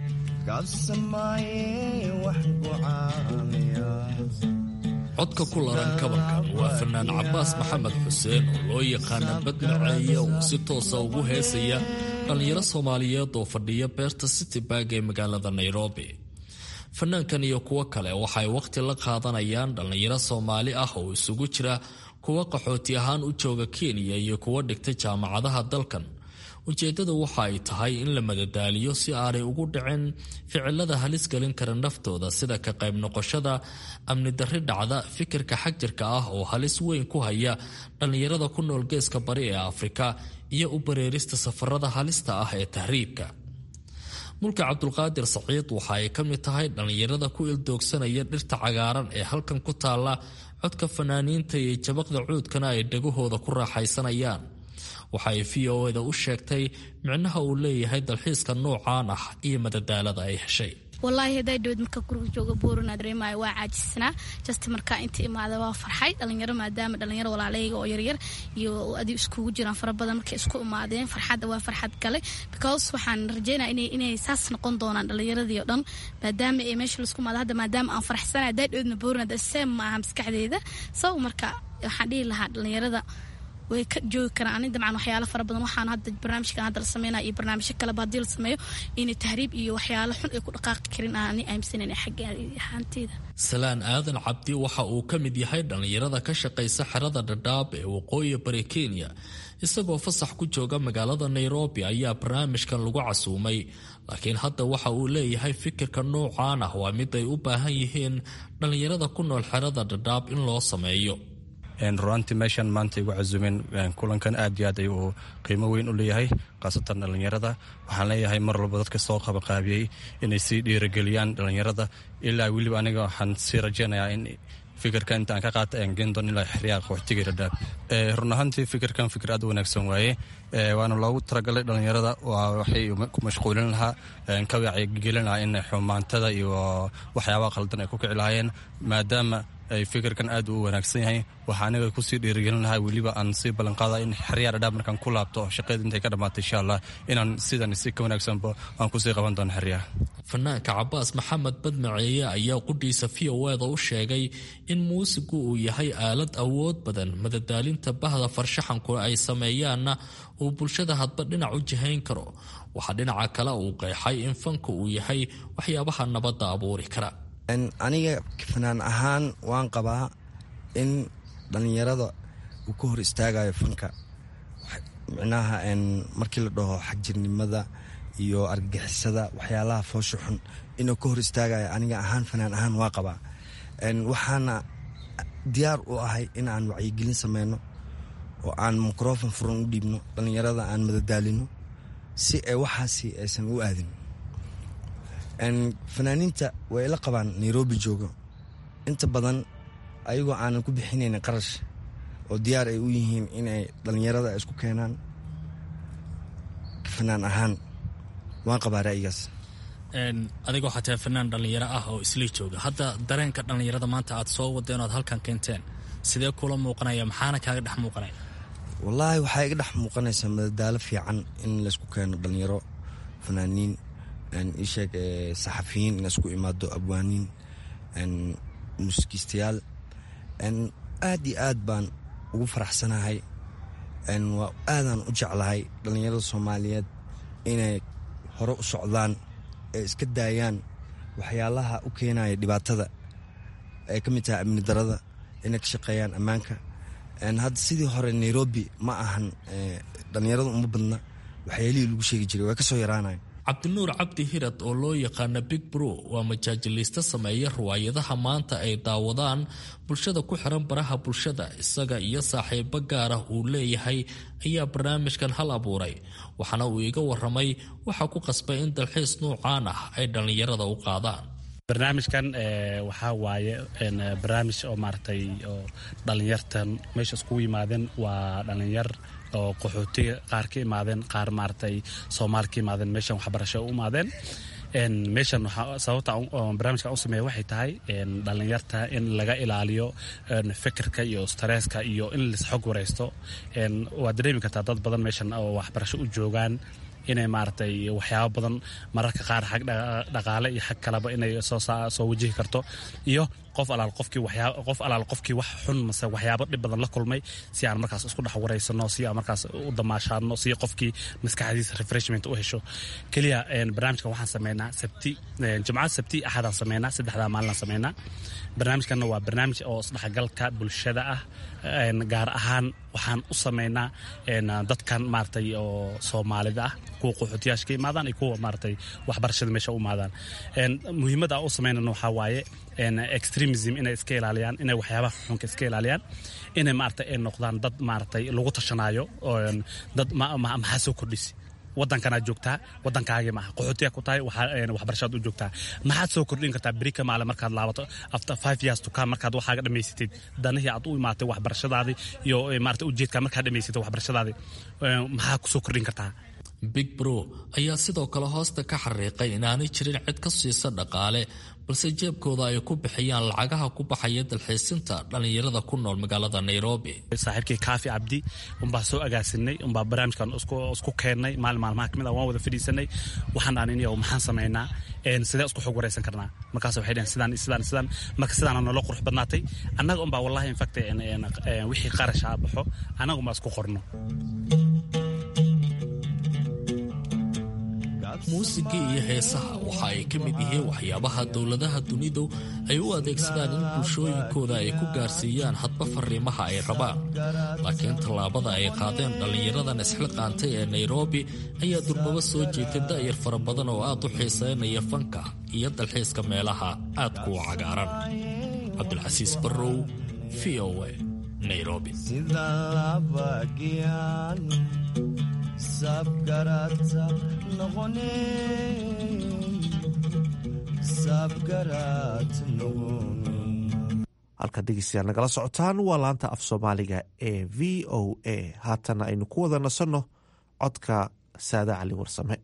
N: codka ku laran kabankan waa fanaan cabaas maxamed xuseen oo loo yaqaana badmaceeye oo si toosa ugu heesaya dhallinyaro soomaaliyeed oo fadhiya beerta citybarg ee magaalada nairobi fanaankan iyo kuwo kale waxay wakhti la qaadanayaan dhallinyaro soomaali ah oo isugu jira kuwa qaxooti ahaan u jooga kenya iyo kuwa dhigta jaamacadaha dalkan ujeeddada waxa ay tahay in la madadaaliyo si aanay ugu dhicin ficilada halis gelin kara naftooda sida ka qayb noqoshada amni darri dhacda fikirka xagjirka ah oo halis weyn ku haya dhallinyarada ku nool geeska bari ee afrika iyo u bareerista safarada halista ah ee tahriibka mulka cabdulqaadir saciid waxa ay ka mid tahay dhallinyarada ku ildoogsanaya dhirta cagaaran ee halkan ku taalla codka fanaaniinta iyo jabaqda cuudkana ay dhagahooda ku raaxaysanayaan waxa ay v o eda u sheegtay micnaha uu leeyahay dalxiiska noocaan ah iyo madadaalada ay heshay
O: wallaahi hadaa dhawed marka guriga jooga buurana dareemaayo waa caajisnaa just markaa inta imaada waa farxay dhalinyaro maadaama dhalinyaro walaaleyga oo yaryar iyo adi iskugu jiraan fara badan markay isku imaadeen farxadda waa farxad kale because waxaan rajeynaya inay saas noqon doonaan dhalinyaradii oo dhan maadaama ay meesha laisku imaado hadda maadaama aan farxsanay hadaa dhawedna buurana seem ma aha maskaxdeeda so marka waxaan dhihi lahaa dhalinyarada way ka joogi karaan ani dabcan waxyaalo fara badan waxaan hadda barnaamijkan hadda la sameynaya iyo barnaamijyo kaleba haddii la sameeyo inay tahriib iyo waxyaalo xun ay ku dhaqaaqi karin aan ani aaminsanayna xagga ahaanteeda
N: salaan aadan cabdi waxa uu ka mid yahay dhallinyarada ka shaqaysa xerada dhadhaab ee waqooyi bari kenya isagoo fasax ku jooga magaalada nairobi ayaa barnaamijkan lagu casuumay laakiin hadda waxa uu leeyahay fikirka noocaan ah waa mid ay u baahan yihiin dhallinyarada ku nool xerada dhadhaab in loo sameeyo
P: ruaantii meeshan maanta igu casuumeen kulankan aad iyo aad ay uu qiimo weyn u leeyahay khaasatan dhallinyarada waxaan leeyahay mar walba dadka soo qabaqaabiyey inay sii dhiirageliyaan dhallinyarada ilaa weliba aniga waxaan sii rajeynayaa in fikirka inta aan ka qaata aan geen doon ilaa xeryaha qaxootiga dhadhaab run ahaantii fikirkan fikir aad u wanaagsan waaye waana loogu talagalay dhallinyarada waxay ku mashquulin lahaa ka wacyigelin lahaa in xumaantada iyo waxyaabaha khaldan ay ku kici lahaayeen maadaama ay fikirkan aad u wanaagsan yahay waxaa aniga kusii dhiirigelin lahaa weliba aan sii ballanqaada in xeryaa dhadhaab markaan ku laabto shaqeed intay ka dhammaatay insha allah inaan sidan si ka wanaagsanba aan kusii qaban doono xeryaha
N: fanaanka cabaas maxamed badmaceeye ayaa qudhiisa v o eda u sheegay in muusigu uu yahay aalad awood badan madadaalinta bahda farshaxanku ay sameeyaanna uu bulshada hadba dhinac u jihayn karo waxaa dhinaca kale uu qeexay in fanka uu yahay waxyaabaha nabadda abuuri kara
Q: aniga fanaan ahaan waan qabaa in dhallinyarada uu ka hor istaagayo fanka micnaha markii la dhaho xagjirnimada iyo argagixisada waxyaalaha foosha xun inuu ka hor istaagayo aniga ahaan fanaan ahaan waa qabaa waxaana diyaar u ahay in aan wacyigelin sameyno oo aan microfon furan u dhiibno dhallinyarada aan madadaalino si ay waxaasi aysan u aadin fanaaniinta way la qabaan nairobi joogo inta badan ayagoo aanan ku bixinayn qarash oo diyaar ay u yihiin inay dhallinyarada isku keenaan fanaan ahaan waan qabaa ra'yigaas
R: adigoo xataa fanaan dhallinyaro ah oo isla jooga hadda dareenka dhallinyarada maanta aad soo wadeen oad halkan keenteen sidee kula muuqanaya maxaana kaaga dhex muuqanaya
Q: wallaahi waxaa iga dhex muuqanaysaa madadaalo fiican in laysku keeno dhallinyaro fanaaniin isheeg saxafiyiin in isku imaado abwaaniin muusikiistayaal aad iyo aad baan ugu faraxsanahay waa aadaan u jeclahay dhallinyarada soomaaliyeed inay hore u socdaan ee iska daayaan waxyaalaha u keenaya dhibaatada ay ka mid tahay amni darada inay ka shaqeeyaan ammaanka hadda sidii hore nairobi ma ahan dhalinyaradu uma badna waxyaalihii lagu sheegi jiray waa kasoo yaraanayan
N: cabdinuur cabdi hirad oo loo yaqaana big bro waa majaajiliiste sameeya riwaayadaha maanta ay daawadaan bulshada ku xiran baraha bulshada isaga iyo saaxiibo gaarah uu leeyahay ayaa barnaamijkan hal abuuray waxaana uu iga waramay waxaa ku qasbay in dalxiis nuucaan ah ay dhallinyarada u qaadaan
S: barnaamijkan waxaa waaye barnaamij oo maaragtay oo dhallinyartan meesha iskugu yimaadeen waa dhallinyar oo qaxootiga qaar ka imaadeen qaar maaragtay soomaali ka imaadeen meeshan waxbarasho u imaadeen meeshan sababta barnaamijkan u sameeya waxay tahay dhallinyarta in laga ilaaliyo fikirka iyo stresska iyo in lis xog waraysto waad dareemi kartaa dad badan meeshan oo waxbarasho u joogaan inay maaragtay waxyaabo badan mararka qaar xag dhaqaale iyo xag kaleba inay soo wajihi karto iyo qof alaal qofkii waxyaa qof alaal qofkii wax xun mase waxyaabo dhib badan la kulmay si aan markaas isku dhex waraysano si aan markaas u damaashaadno si qofkii maskaxdiisa refreshment u hesho keliya barnaamijkan waxaan sameynaa sabti jimcada sabti axadaan sameynaa saddexdaa maalinaan sameynaa barnaamijkanna waa barnaamij oo isdhexgalka bulshada ah gaar ahaan waxaan u sameynaa dadkan maaragtay oo soomaalida ah kuwa qaxootiyaasha ka imaadaan iyo kuwa maaragtay waxbarashada meesha u imaadaan muhiimadda aan u sameynana waxaa waaye extremism inay iska ilaaliyaan inay waxyaabaha xunka iska ilaaliyaan inay maaragtay ay noqdaan dad maaragtay lagu tashanaayo dad maxaa soo kordhisi wadankanaad joogtaa wadankaagii maaha qaxootiya ku tahay waxbarashaad u joogtaa maxaad soo kordhin kartaa berika maale markaad laabato after five years to come markaad waxaaga dhammaysatid danihii aad u imaatay waxbarashadaadii iyo maarata ujeedkaa markaad dhammaysatay waxbarashadaadii maxaa ku soo kordhin kartaa
N: big bro ayaa sidoo kale hoosta ka xariiqay inaanay jirin cid ka siisa dhaqaale balse jeebkooda ay ku bixiyaan lacagaha ku baxaya dalxiisinta dhallinyarada ku nool magaalada nairobi
S: saaxiibkii kaafi cabdi unbaa soo agaasinay unbaa barnaamijkan isku keennay maalin maalmaha kamid ah waan wada fadhiisanay waxaan dhahan in maxaan samaynaa sidee isku xog waraysan karnaa markaas waxay dhaheen sidaan sidaan sidaan marka sidaana nolo qurux badnaatay annaga unbaa wallahi infact wixii qarashaa baxo annaga unbaa isku qorno
N: muusigii iyo heesaha waxa ay ka mid yihiin waxyaabaha dowladaha dunidu ay u adeegsadaan in bulshooyinkooda ay ku gaarsiiyaan hadba fariimaha ay rabaan laakiin tallaabada ay qaadeen dhallinyaradan isxilqaantay ee nairobi ayaa durbaba soo jeetay da'yar fara badan oo aad u xiisaynaya fanka iyo dalxiiska meelaha aadku u cagaaran cabdulcasiis barrow v o a nairobi
T: sabgarata noqone sabgarat noqone
M: halka dhegeystayaal nagala socotaan waa laanta af soomaaliga ee v o a haatana aynu ku wada nasanno codka saada cali warsame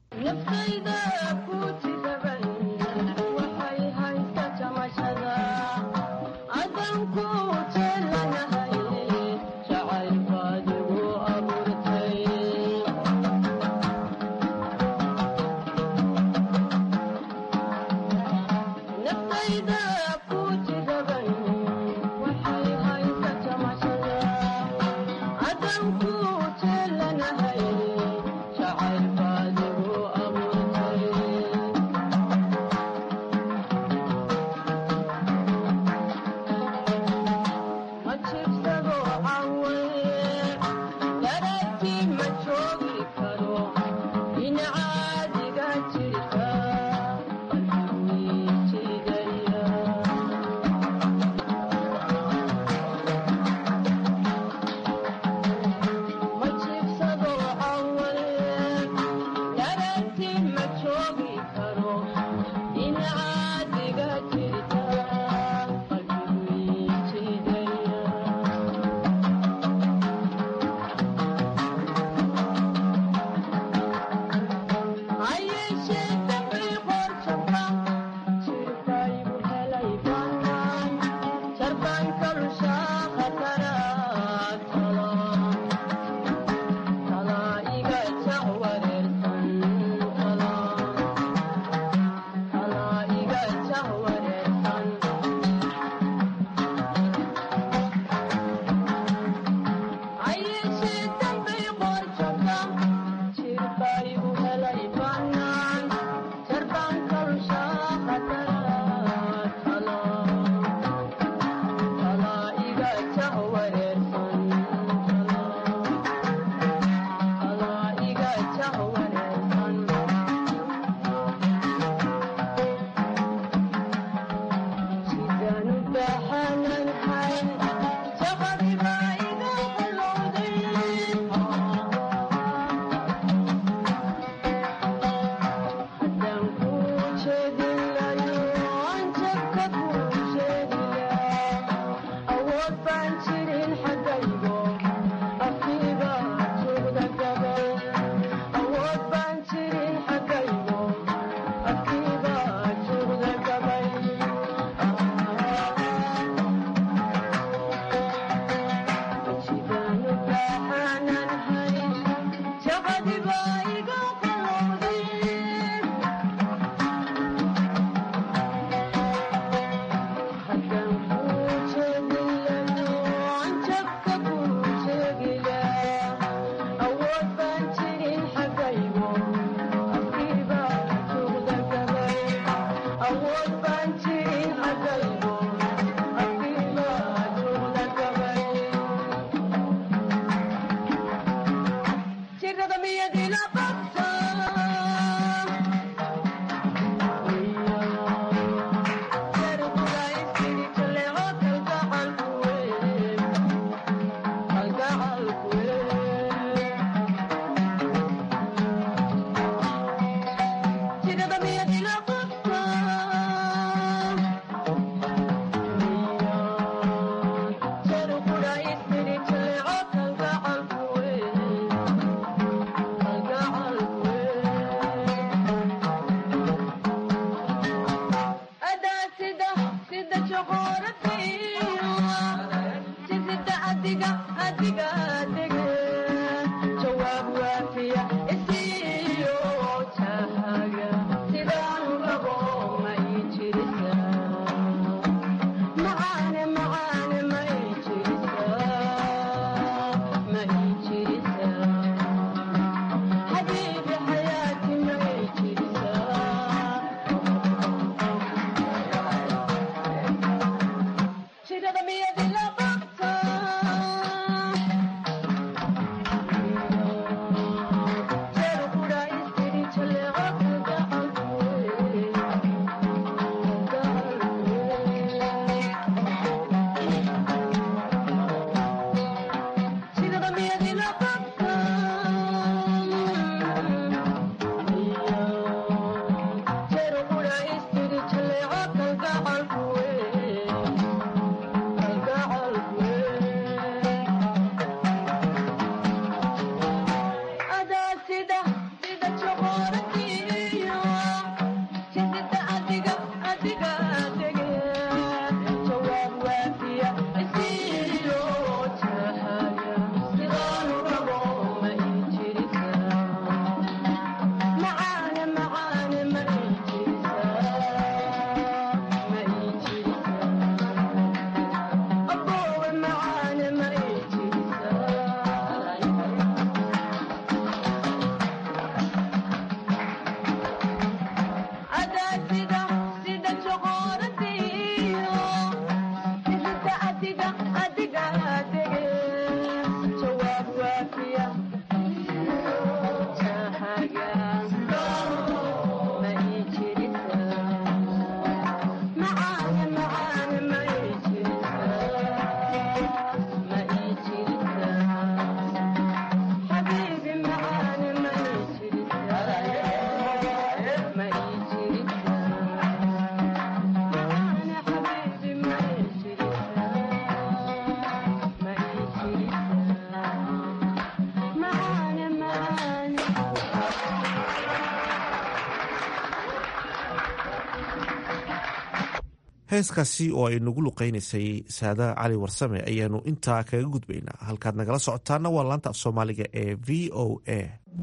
M: heeskaasi oo ay nagu luqaynaysay saada cali warsame ayaanu intaa kaga gudbaynaa halkaad nagala socotaana waa laanta af soomaaliga ee v o a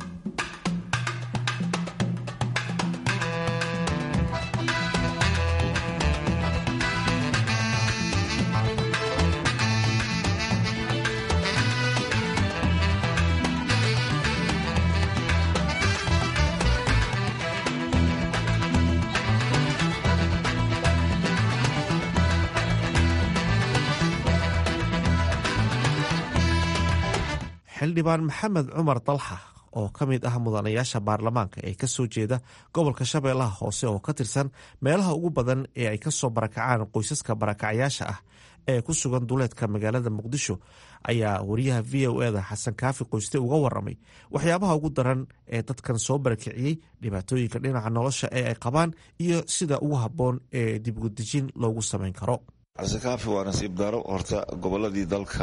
M: xildhibaan maxamed cumar dalxa oo ka mid ah mudanayaasha baarlamaanka ee kasoo jeeda gobolka shabeellaha hoose oo ka tirsan meelaha ugu badan ee ay kasoo barakacaan qoysaska barakacyaasha ah ee ku sugan duleedka magaalada muqdisho ayaa wariyaha v o eda xasan kaafi qoyste uga waramay waxyaabaha ugu daran ee dadkan soo barakiciyey dhibaatooyinka dhinaca nolosha ee ay qabaan iyo sida ugu habboon ee dibgudejin loogu samayn karo
U: xasan kaafi waa nasiib daro horta goboladii dalka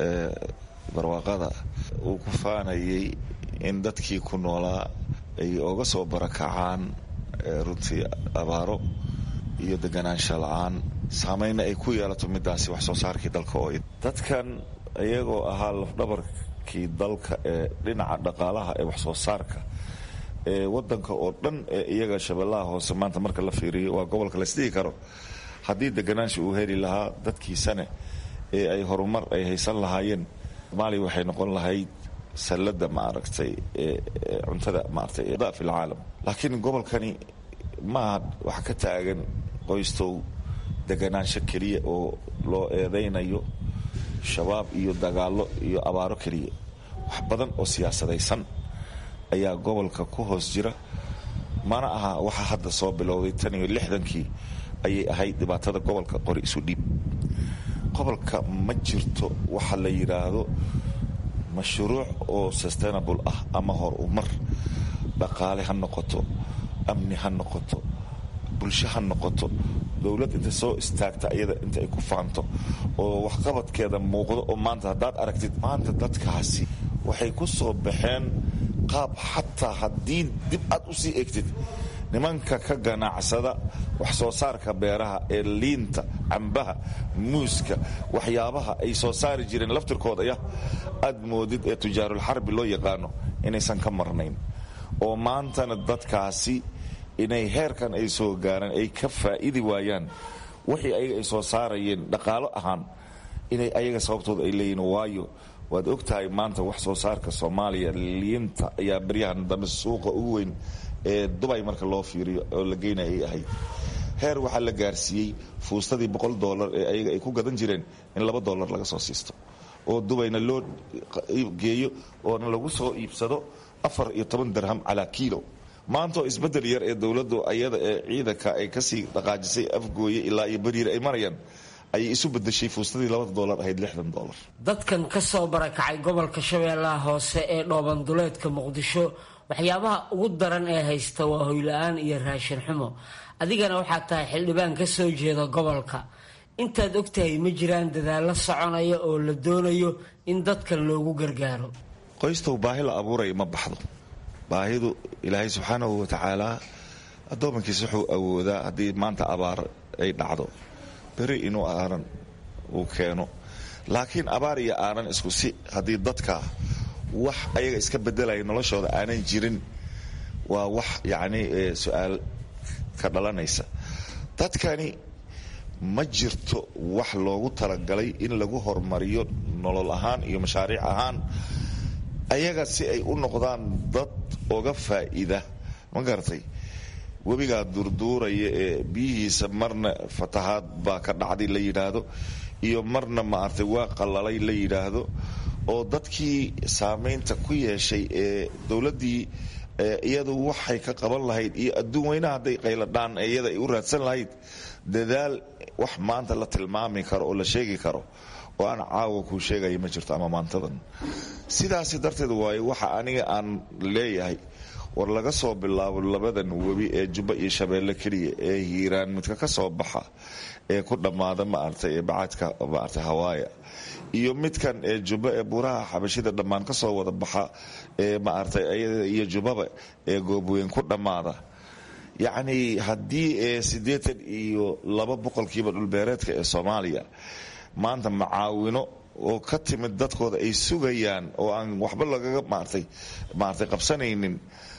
U: barwaaqada uu ku faanayay in dadkii ku noolaa ay oga soo barakacaan runtii abaaro iyo deganaansha la-aan saameynna ay ku yeelato midaasi wax soo saarkii dalka oo dadkan iyagoo ahaa lafdhabarkii dalka ee dhinaca dhaqaalaha ee wax soo saarka ee wadanka oo dhan ee iyaga shabeellaha hoose maanta marka la fiiriyo waa gobolka laisdhigi karo haddii deganaansha uu heli lahaa dadkiisane ee ay horumar ay haysan lahaayeen somaaliya waxay noqon lahayd sallada maaragtay cuntada maaragtay fi lcaalam laakiin gobolkani maaha wax ka taagan qoystow deganaansho keliya oo loo eedaynayo shabaab iyo dagaallo iyo abaaro keliya wax badan oo siyaasadaysan ayaa gobolka ku hoos jira mana aha waxa hadda soo bilowday tan iyo lixdankii ayay ahayd dhibaatada gobolka qori isu dhiib gobolka ma jirto waxa la yidhaahdo mashruuc oo sustainable ah ama hor umar dhaqaale ha noqoto amni ha noqoto bulsho ha noqoto dowlad inta soo istaagta iyada inta ay ku faanto oo waxqabadkeeda muuqdo oo maanta haddaad aragtid maanta dadkaasi waxay ku soo baxeen qaab xataa haddii dib aad u sii egtid nimanka ka ganacsada wax soo saarka beeraha ee liinta cambaha muuska waxyaabaha ay soo saari jireen laftirkooda ya aad moodid ee tujaarulxarbi loo yaqaano inaysan ka marnayn oo maantana dadkaasi inay heerkan ay soo gaaraan ay ka faa'idi waayaan wixii ayaga ay soo saarayeen dhaqaalo ahaan inay ayaga sababtooda ay leeyihin waayo waad og tahay maanta wax soo saarka soomaaliya liinta ayaa baryahan dambe suuqa ugu weyn ee dubay marka loo fiiriyo oo la geynaya ay ahayd heer waxaa la gaarsiiyey fuustadii boqol dolar ee ayaga ay ku gadan jireen in laba dolar laga soo siisto oo dubayna loo geeyo oona lagu soo iibsado afar iyo toban dirham calaa kiilo maantaoo isbedel yar ee dowladdu ayada ee ciidanka ay kasii dhaqaajisay afgooye ilaa iyo bariir ay marayaan ayay isu bedeshay fuustadii labada dolar ahayd lixdan dolar
E: dadkan ka soo barakacay gobolka shabeellaha hoose ee dhoobanduleedka muqdisho waxyaabaha ugu daran ee haysta waa hoyla-aan iyo raashin xumo adigana waxaad tahay xildhibaan ka soo jeeda gobolka intaad ogtahay ma jiraan dadaallo soconaya oo la doonayo in dadkan loogu gargaaro
U: qoystow baahi la abuuraya ma baxdo baahidu ilaahay subxaanahu watacaalaa addoomankiisa wuxuu awoodaa haddii maanta abaar ay dhacdo beri inuu aaran uu keeno laakiin abaar iyo aaran isku si haddii dadka wax ayaga iska bedelaya noloshooda aanan jirin waa wax yacni su-aal ka dhalanaysa dadkani ma jirto wax loogu talagalay in lagu horumariyo nolol ahaan iyo mashaariic ahaan ayaga si ay u noqdaan dad oga faa'iida ma garatay webigaa durduuraya ee biyihiisa marna fatahaad baa ka dhacday la yidhaahdo iyo marna maaragtay waa qalalay la yidhaahdo oo dadkii saamaynta ku yeeshay ee dowladdii iyadu waxay ka qaban lahayd iyo adduun weynaha hadday qayladhaan iyada ay u raadsan lahayd dadaal wax maanta la tilmaami karo oo la sheegi karo oo aan caawa kuu sheegaya ma jirto ama maantadan sidaasi darteed waayo waxa aniga aan leeyahay war laga soo bilaabo labadan webi ee jubba iyo shabeelle keliya ee hiiraan midka ka soo baxa ee ku dhammaada maaragtay ee bacadka maaragtay hawaaya iyo midkan ee jubba ee buuraha xabashida dhammaan ka soo wada baxa ee maaragtay ayada iyo jubbaba ee goobweyn ku dhammaada yacni haddii ee siddeetan iyo laba boqolkiiba dhulbeereedka ee soomaaliya maanta macaawino oo ka timid dadkooda ay sugayaan oo aan waxba lagaga maartay maartay qabsanaynin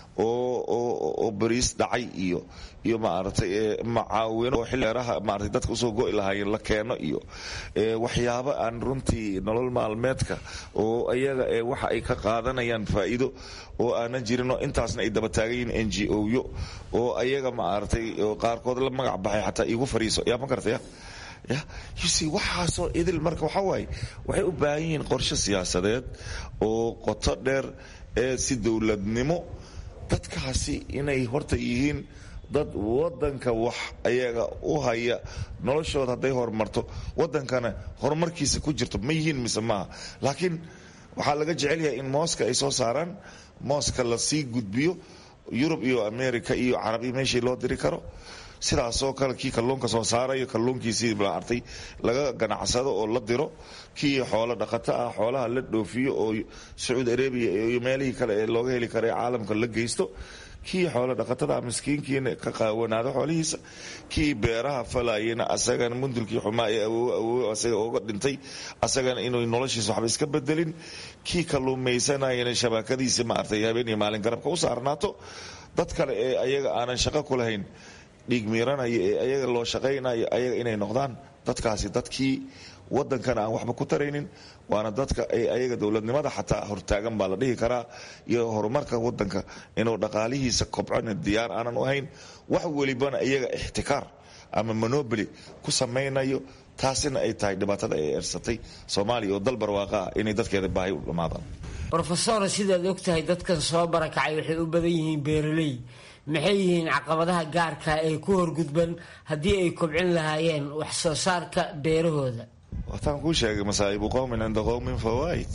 U: oo bariis dhacay iyo iyo maaragtay macaawino oo xilleeraha maartay dadka usoo go'i lahaayeen la keeno iyo waxyaabo aan runtii nolol maalmeedka oo ayaga ee waxa ay ka qaadanayaan faa'iido oo aanan jirinoo intaasna ay daba taagan yihiin n g o yo oo ayaga maaragtay qaarkood la magac baxay xataa iigu fariiso yaa ma garataya ya yusi waxaasoo idil marka waxaa waaye waxay u baahan yihiin qorshe siyaasadeed oo qoto dheer ee si dowladnimo dadkaasi inay horta yihiin dad wadanka wax ayaga u haya noloshooda hadday horumarto wadankana horumarkiisa ku jirto ma yihiin mise maaha laakiin waxaa laga jecel yahay in mooska ay soo saaraan mooska lasii gudbiyo yurub iyo america iyo carabi meeshii loo diri karo sidaasoo kale kii kalluunka soo saarayo kalluunkiisii maartay laga ganacsado oo la diro kii xoolo dhaqato ah xoolaha la dhoofiyo oo sacuudi arabia iyo meelihii kale ee looga heli kara ee caalamka la geysto kii xoolo dhaqatada miskiinkiina ka qaawanaado xoolihiisa kii beeraha falayena asagana mundulkii xumaa ee awoowo awoowo asaga ooga dhintay asagana inuu noloshiisa waxba iska bedelin kii kalluumaysanayana shabakadiisa maartay habeen iyo maalin garabka u saarnaato dad kale ee ayaga aanan shaqo ku lahayn dhiig miiranaya ee ayaga loo shaqaynayo ayaga inay noqdaan dadkaasi dadkii wadankana aan waxba ku taraynin waana dadka ayaga dowladnimada xataa hortaagan baa la dhihi karaa iyo horumarka wadanka inuu dhaqaalihiisa kobcona diyaar aanan u ahayn wax welibana iyaga ixtikaar ama monoboli ku samaynayo taasina ay tahay dhibaatada ay ersatay soomaaliya oo dal barwaaqa ah inay dadkeeda baahi u dhammaadaan
E: rofesor sidaad ogtahay dadkan soo barakacay waxay u badan yihiin beeraley maxay yihiin caqabadaha gaarka ee ku horgudban haddii ay kobcin lahaayeen wax soo saarka beerahooda
U: wataan kuu sheegay masaa'ibu qowmin cinda qowmin fawaa'id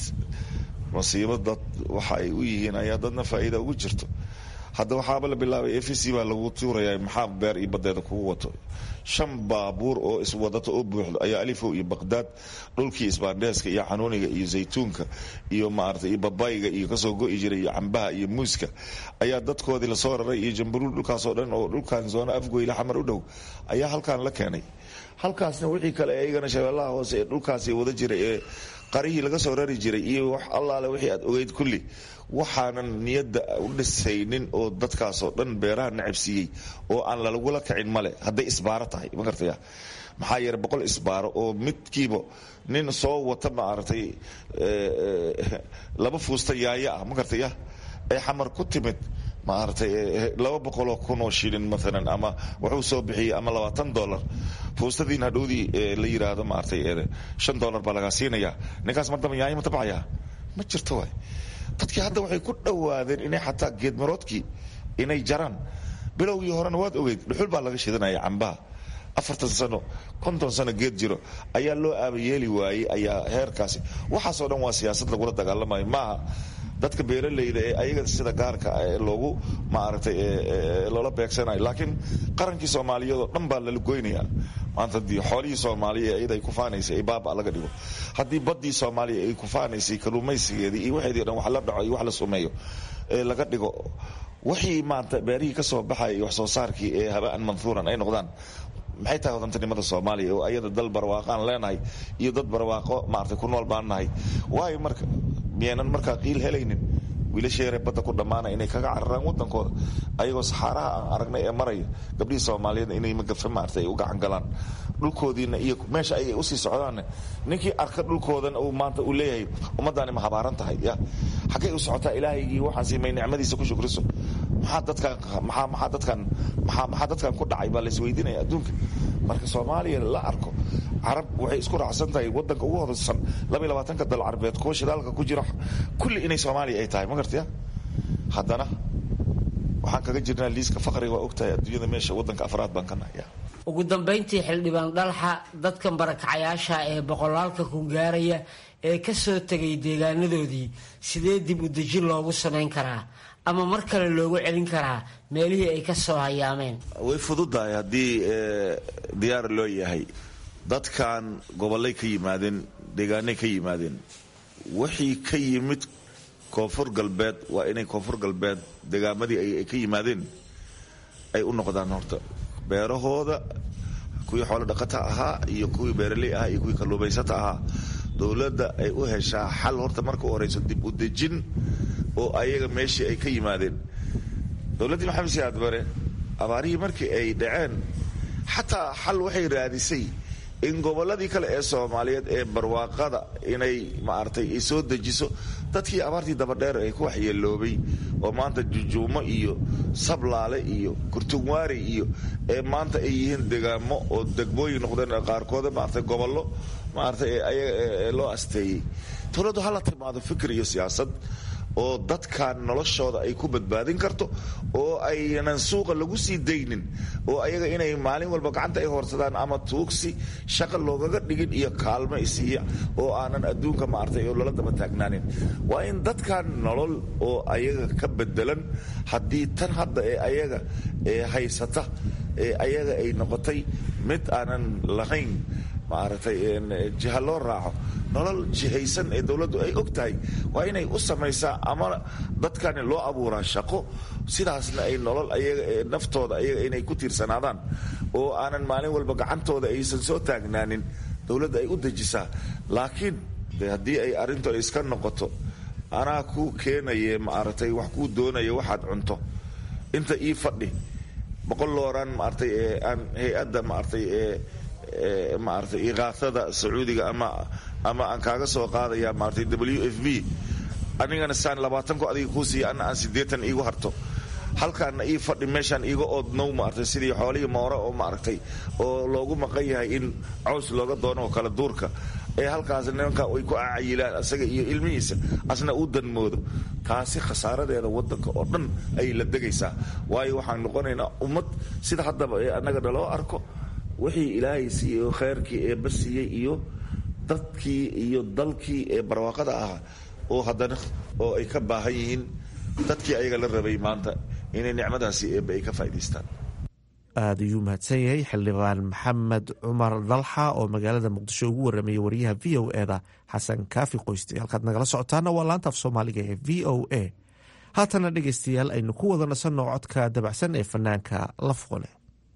U: masiibo dad waxa ay u yihiin ayaa dadna faa'iida ugu jirto hadda waxaaba la bilaabay f c baa lagu tuuraya maxaa beer iyo badeeda kugu wato shan baabuur oo iswadata oo buuxdo ayaa alifow iyo baqdaad dhulkii isbaandheeska iyo xanuuniga iyo zaytuunka iyo maarata iyo babayga iyo kasoo go'i jiray iyo cambaha iyo muuska ayaa dadkoodii lasoo raray iyo jambaruul dhulkaasoo dhan oo dhulkan zoono afgoyle xamar u dhow ayaa halkan la keenay halkaasna wixii kale iyagana shabeellaha hoose ee dhulkaasi wada jiray ee qarihii laga soo rari jiray iyo wax allaale wixii aad ogeyd kulli waxaanan niyadda u dhisaynin oo dadkaasoo dhan beeraha nacabsiiyey oo aan lalagula kicin male hadday isbaaro tahay ma gartaya maxaa yeele boqol isbaaro oo midkiiba nin soo wata maaragtay laba fuusta yaaya ah ma gartaya ee xamar ku timid maaragtay laba boqoloo kunoo shilin maalan ama wuxuu soo bixiyey ama labaatan dollar fuustadiin hadhowdii la yiraahdo maaragtay shan dollar baa lagaa siinaya ninkaas mar damba yaanya ma tabcaya ma jirto waay dadkii hadda waxay ku dhowaadeen inay xataa geedmaroodkii inay jaraan bilowgii horena waad ogeyd dhuxul baa laga shidanaya cambaha afartan sano konton sano geed jiro ayaa loo aabayeeli waayey ayaa heerkaasi waxaasoo dhan waa siyaasad lagula dagaalamayo maaha dadka beeralayda ee ayaga sida gaarka loogu maaragtay loola beegsanayo laakiin qarankii soomaaliyeed oo dhan baa lala goynaya maanta haddii xoolihii soomaaliya iyada ay kufaanaysay ay baaba laga dhigo haddii baddii soomaaliya ay kufaanaysay kalluumaysigeedii iyo waxeedii o dhan wax la dhaco iyo wax la sumeeyo ee laga dhigo wixii maanta beerihii ka soo baxaya iyo wax soo saarkii ee haba'an manhuuran ay noqdaan maxay tahay wadantinimada soomaaliya oo ayada dal barwaaqaan leenahay iyo dad barwaaqo maaragtay ku nool baan nahay waayo marka miyaynan markaa qiil helaynin wiilasheere badda ku dhammaana inay kaga cararaan wadankooda ayagoo saxaaraha aan aragnay ee maraya gabdhihii soomaaliyeed inay magafe maarata ay u gacan galaan dhulkoodiina iyo meesha ayay usii socdaanne ninkii arka dhulkoodan uu maanta uu leeyahay ummaddaani ma habaaran tahay ya xaggay u socotaa ilaahaygii waxaan siimay nicmadiisa ku shukriso maxaa dadkan maxaa maxaa dadkan maxaa maxaa dadkan ku dhacay baa la isweydiinaya adduunka marka soomaaliya la arko carab waxay isku raacsan tahay wadanka ugu hodansan labaiy labaatanka dal carbeed kuwa shidaalka ku jira kulli inay soomaaliya ay tahay ma gartaya haddana waxaan kaga jirnaa liiska faqriga waa ogtahay adduunyada meesha wadanka afraad baan ka nahaya
E: ugu dambayntii xildhibaan dhalxa dadkan barakacayaasha ee boqolaalka ku gaaraya ee ka soo tegay deegaanadoodii sidee dib u dejin loogu samayn karaa ama mar kale loogu celin karaa meelihii ay ka soo hayaameen
U: way fududahay haddii diyaar loo yahay dadkan gobollay ka yimaadeen deegaanay ka yimaadeen wixii ka yimid koonfur galbeed waa inay koonfur galbeed deegaamadii ay ka yimaadeen ay u noqdaan horta beerahooda kuwii xoolo dhaqata ahaa iyo kuwii beeraley ahaa iyo kuwii kalluumaysata ahaa dowladda ay u heshaa xal horta marka u horeyso dib u dejin oo ayaga meeshii ay ka yimaadeen dowladdii maxamed siyaad bare abaarihii markii ay dhaceen xataa xal waxay raadisay in gobolladii kale ee soomaaliyeed ee barwaaqada inay maaragtay ay soo dejiso dadkii abaartii dabadheer ee ku waxyeeloobay oo maanta jujuumo iyo sablaale iyo kurtugwaari iyo ee maanta ay yihiin degaamo oo degmooyin noqdeen qaarkooda maaragtay gobollo maaragtay ayaga loo asteeyey dowladdu hala timaado fikir iyo siyaasad oo dadkan noloshooda ay ku badbaadin karto oo aynan suuqa lagu sii daynin oo ayaga inay maalin walba gacanta ay hoorsadaan ama tuugsi shaqa loogaga dhigin iyo kaalmo isiiya oo aanan adduunka maartay oo lala daba taagnaanin waa in dadkan nolol oo ayaga ka bedelan haddii tan hadda ee ayaga ee haysata ee ayaga ay noqotay mid aanan lahayn maaragtay jiha loo raaco nolol jihaysan ee dowladdu ay og tahay waa inay u samaysaa ama dadkani loo abuuraa shaqo sidaasna ay nolol ayaga ee naftooda ayaga inay ku tiirsanaadaan oo aanan maalin walba gacantooda aysan soo taagnaanin dowladda ay u dejisaa laakiin de haddii ay arrintu ay iska noqoto anaa kuu keenaye maaragtay wax kuu doonaya waxaad cunto inta ii fadhi boqol looraan maaragtay ee aan hay-adda maaragtay ee maaragtay iqaasada sacuudiga ama ama aan kaaga soo qaadaya maaragtay w f b anigana saan labaatanku adiga kuu siiya ana aan siddeetan iigu harto halkaana ii fadhi meeshaan iiga oodnow maaragtay sidii xoolihii moore oo maaragtay oo loogu maqan yahay in caws looga doono oo kala duurka ee halkaas nimanka ay ku acayilaan asaga iyo ilmihiisa asna uu danmoodo taasi khasaaradeeda wadanka oo dhan ayay la degaysaa waayo waxaan noqonaynaa ummad sida haddaba ee annaga naloo arko wixii ilaahay siiyey oo kheyrkii eebba siiyey iyo dadkii iyo dalkii ee barwaaqada ahaa oo haddana oo ay ka baahan yihiin dadkii ayaga la rabay maanta inay nicmadaasi eebba ay ka faa'idaystaan
M: aada ayuu mahadsan yahay xildhibaan maxamed cumar dalxa oo magaalada muqdisho ugu waramayay wariyaha v o eda xasan kaafi qoyste halkaad nagala socotaana waa laanta af soomaaliga ee v o a haatana dhegeystayaal aynu ku wada nasanno codka dabacsan ee fanaanka lafqole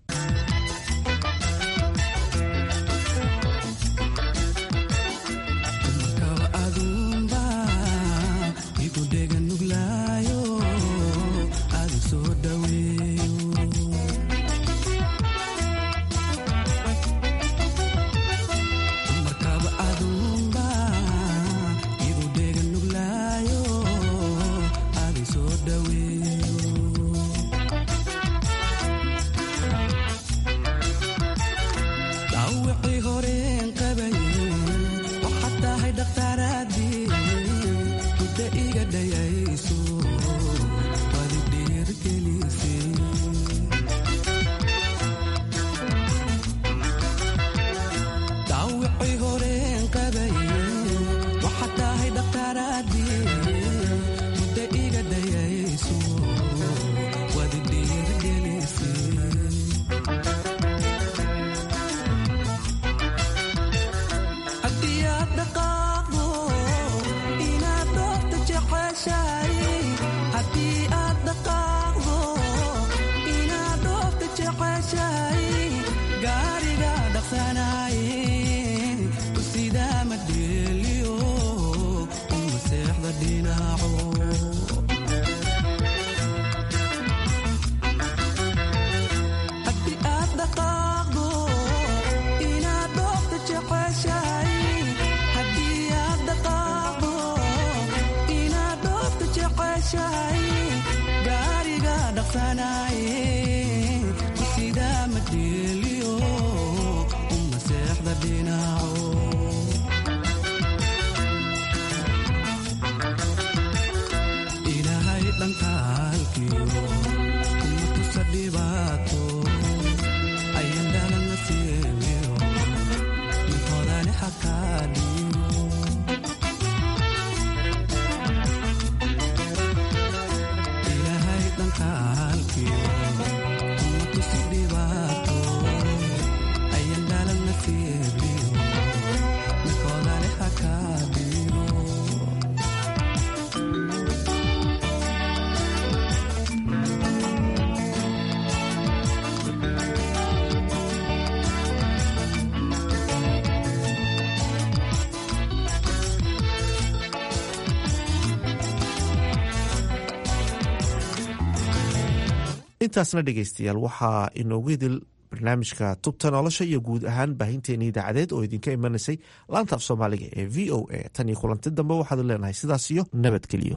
M: intaasna dhegeystayaal waxaa inoogu idil barnaamijka tubta nolosha iyo guud ahaan baahinteeni idaacadeed oo idinka imanaysay laanta af soomaaliga ee v o a tan iyo kulanti dambe waxaad leenahay sidaas iyo nabadgelyo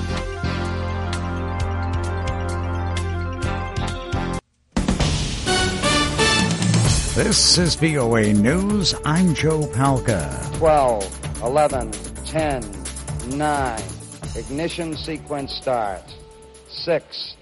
C: This is VOA News. I'm Joe Palca.
V: 12, 11, 10, 9. Ignition sequence start. 6,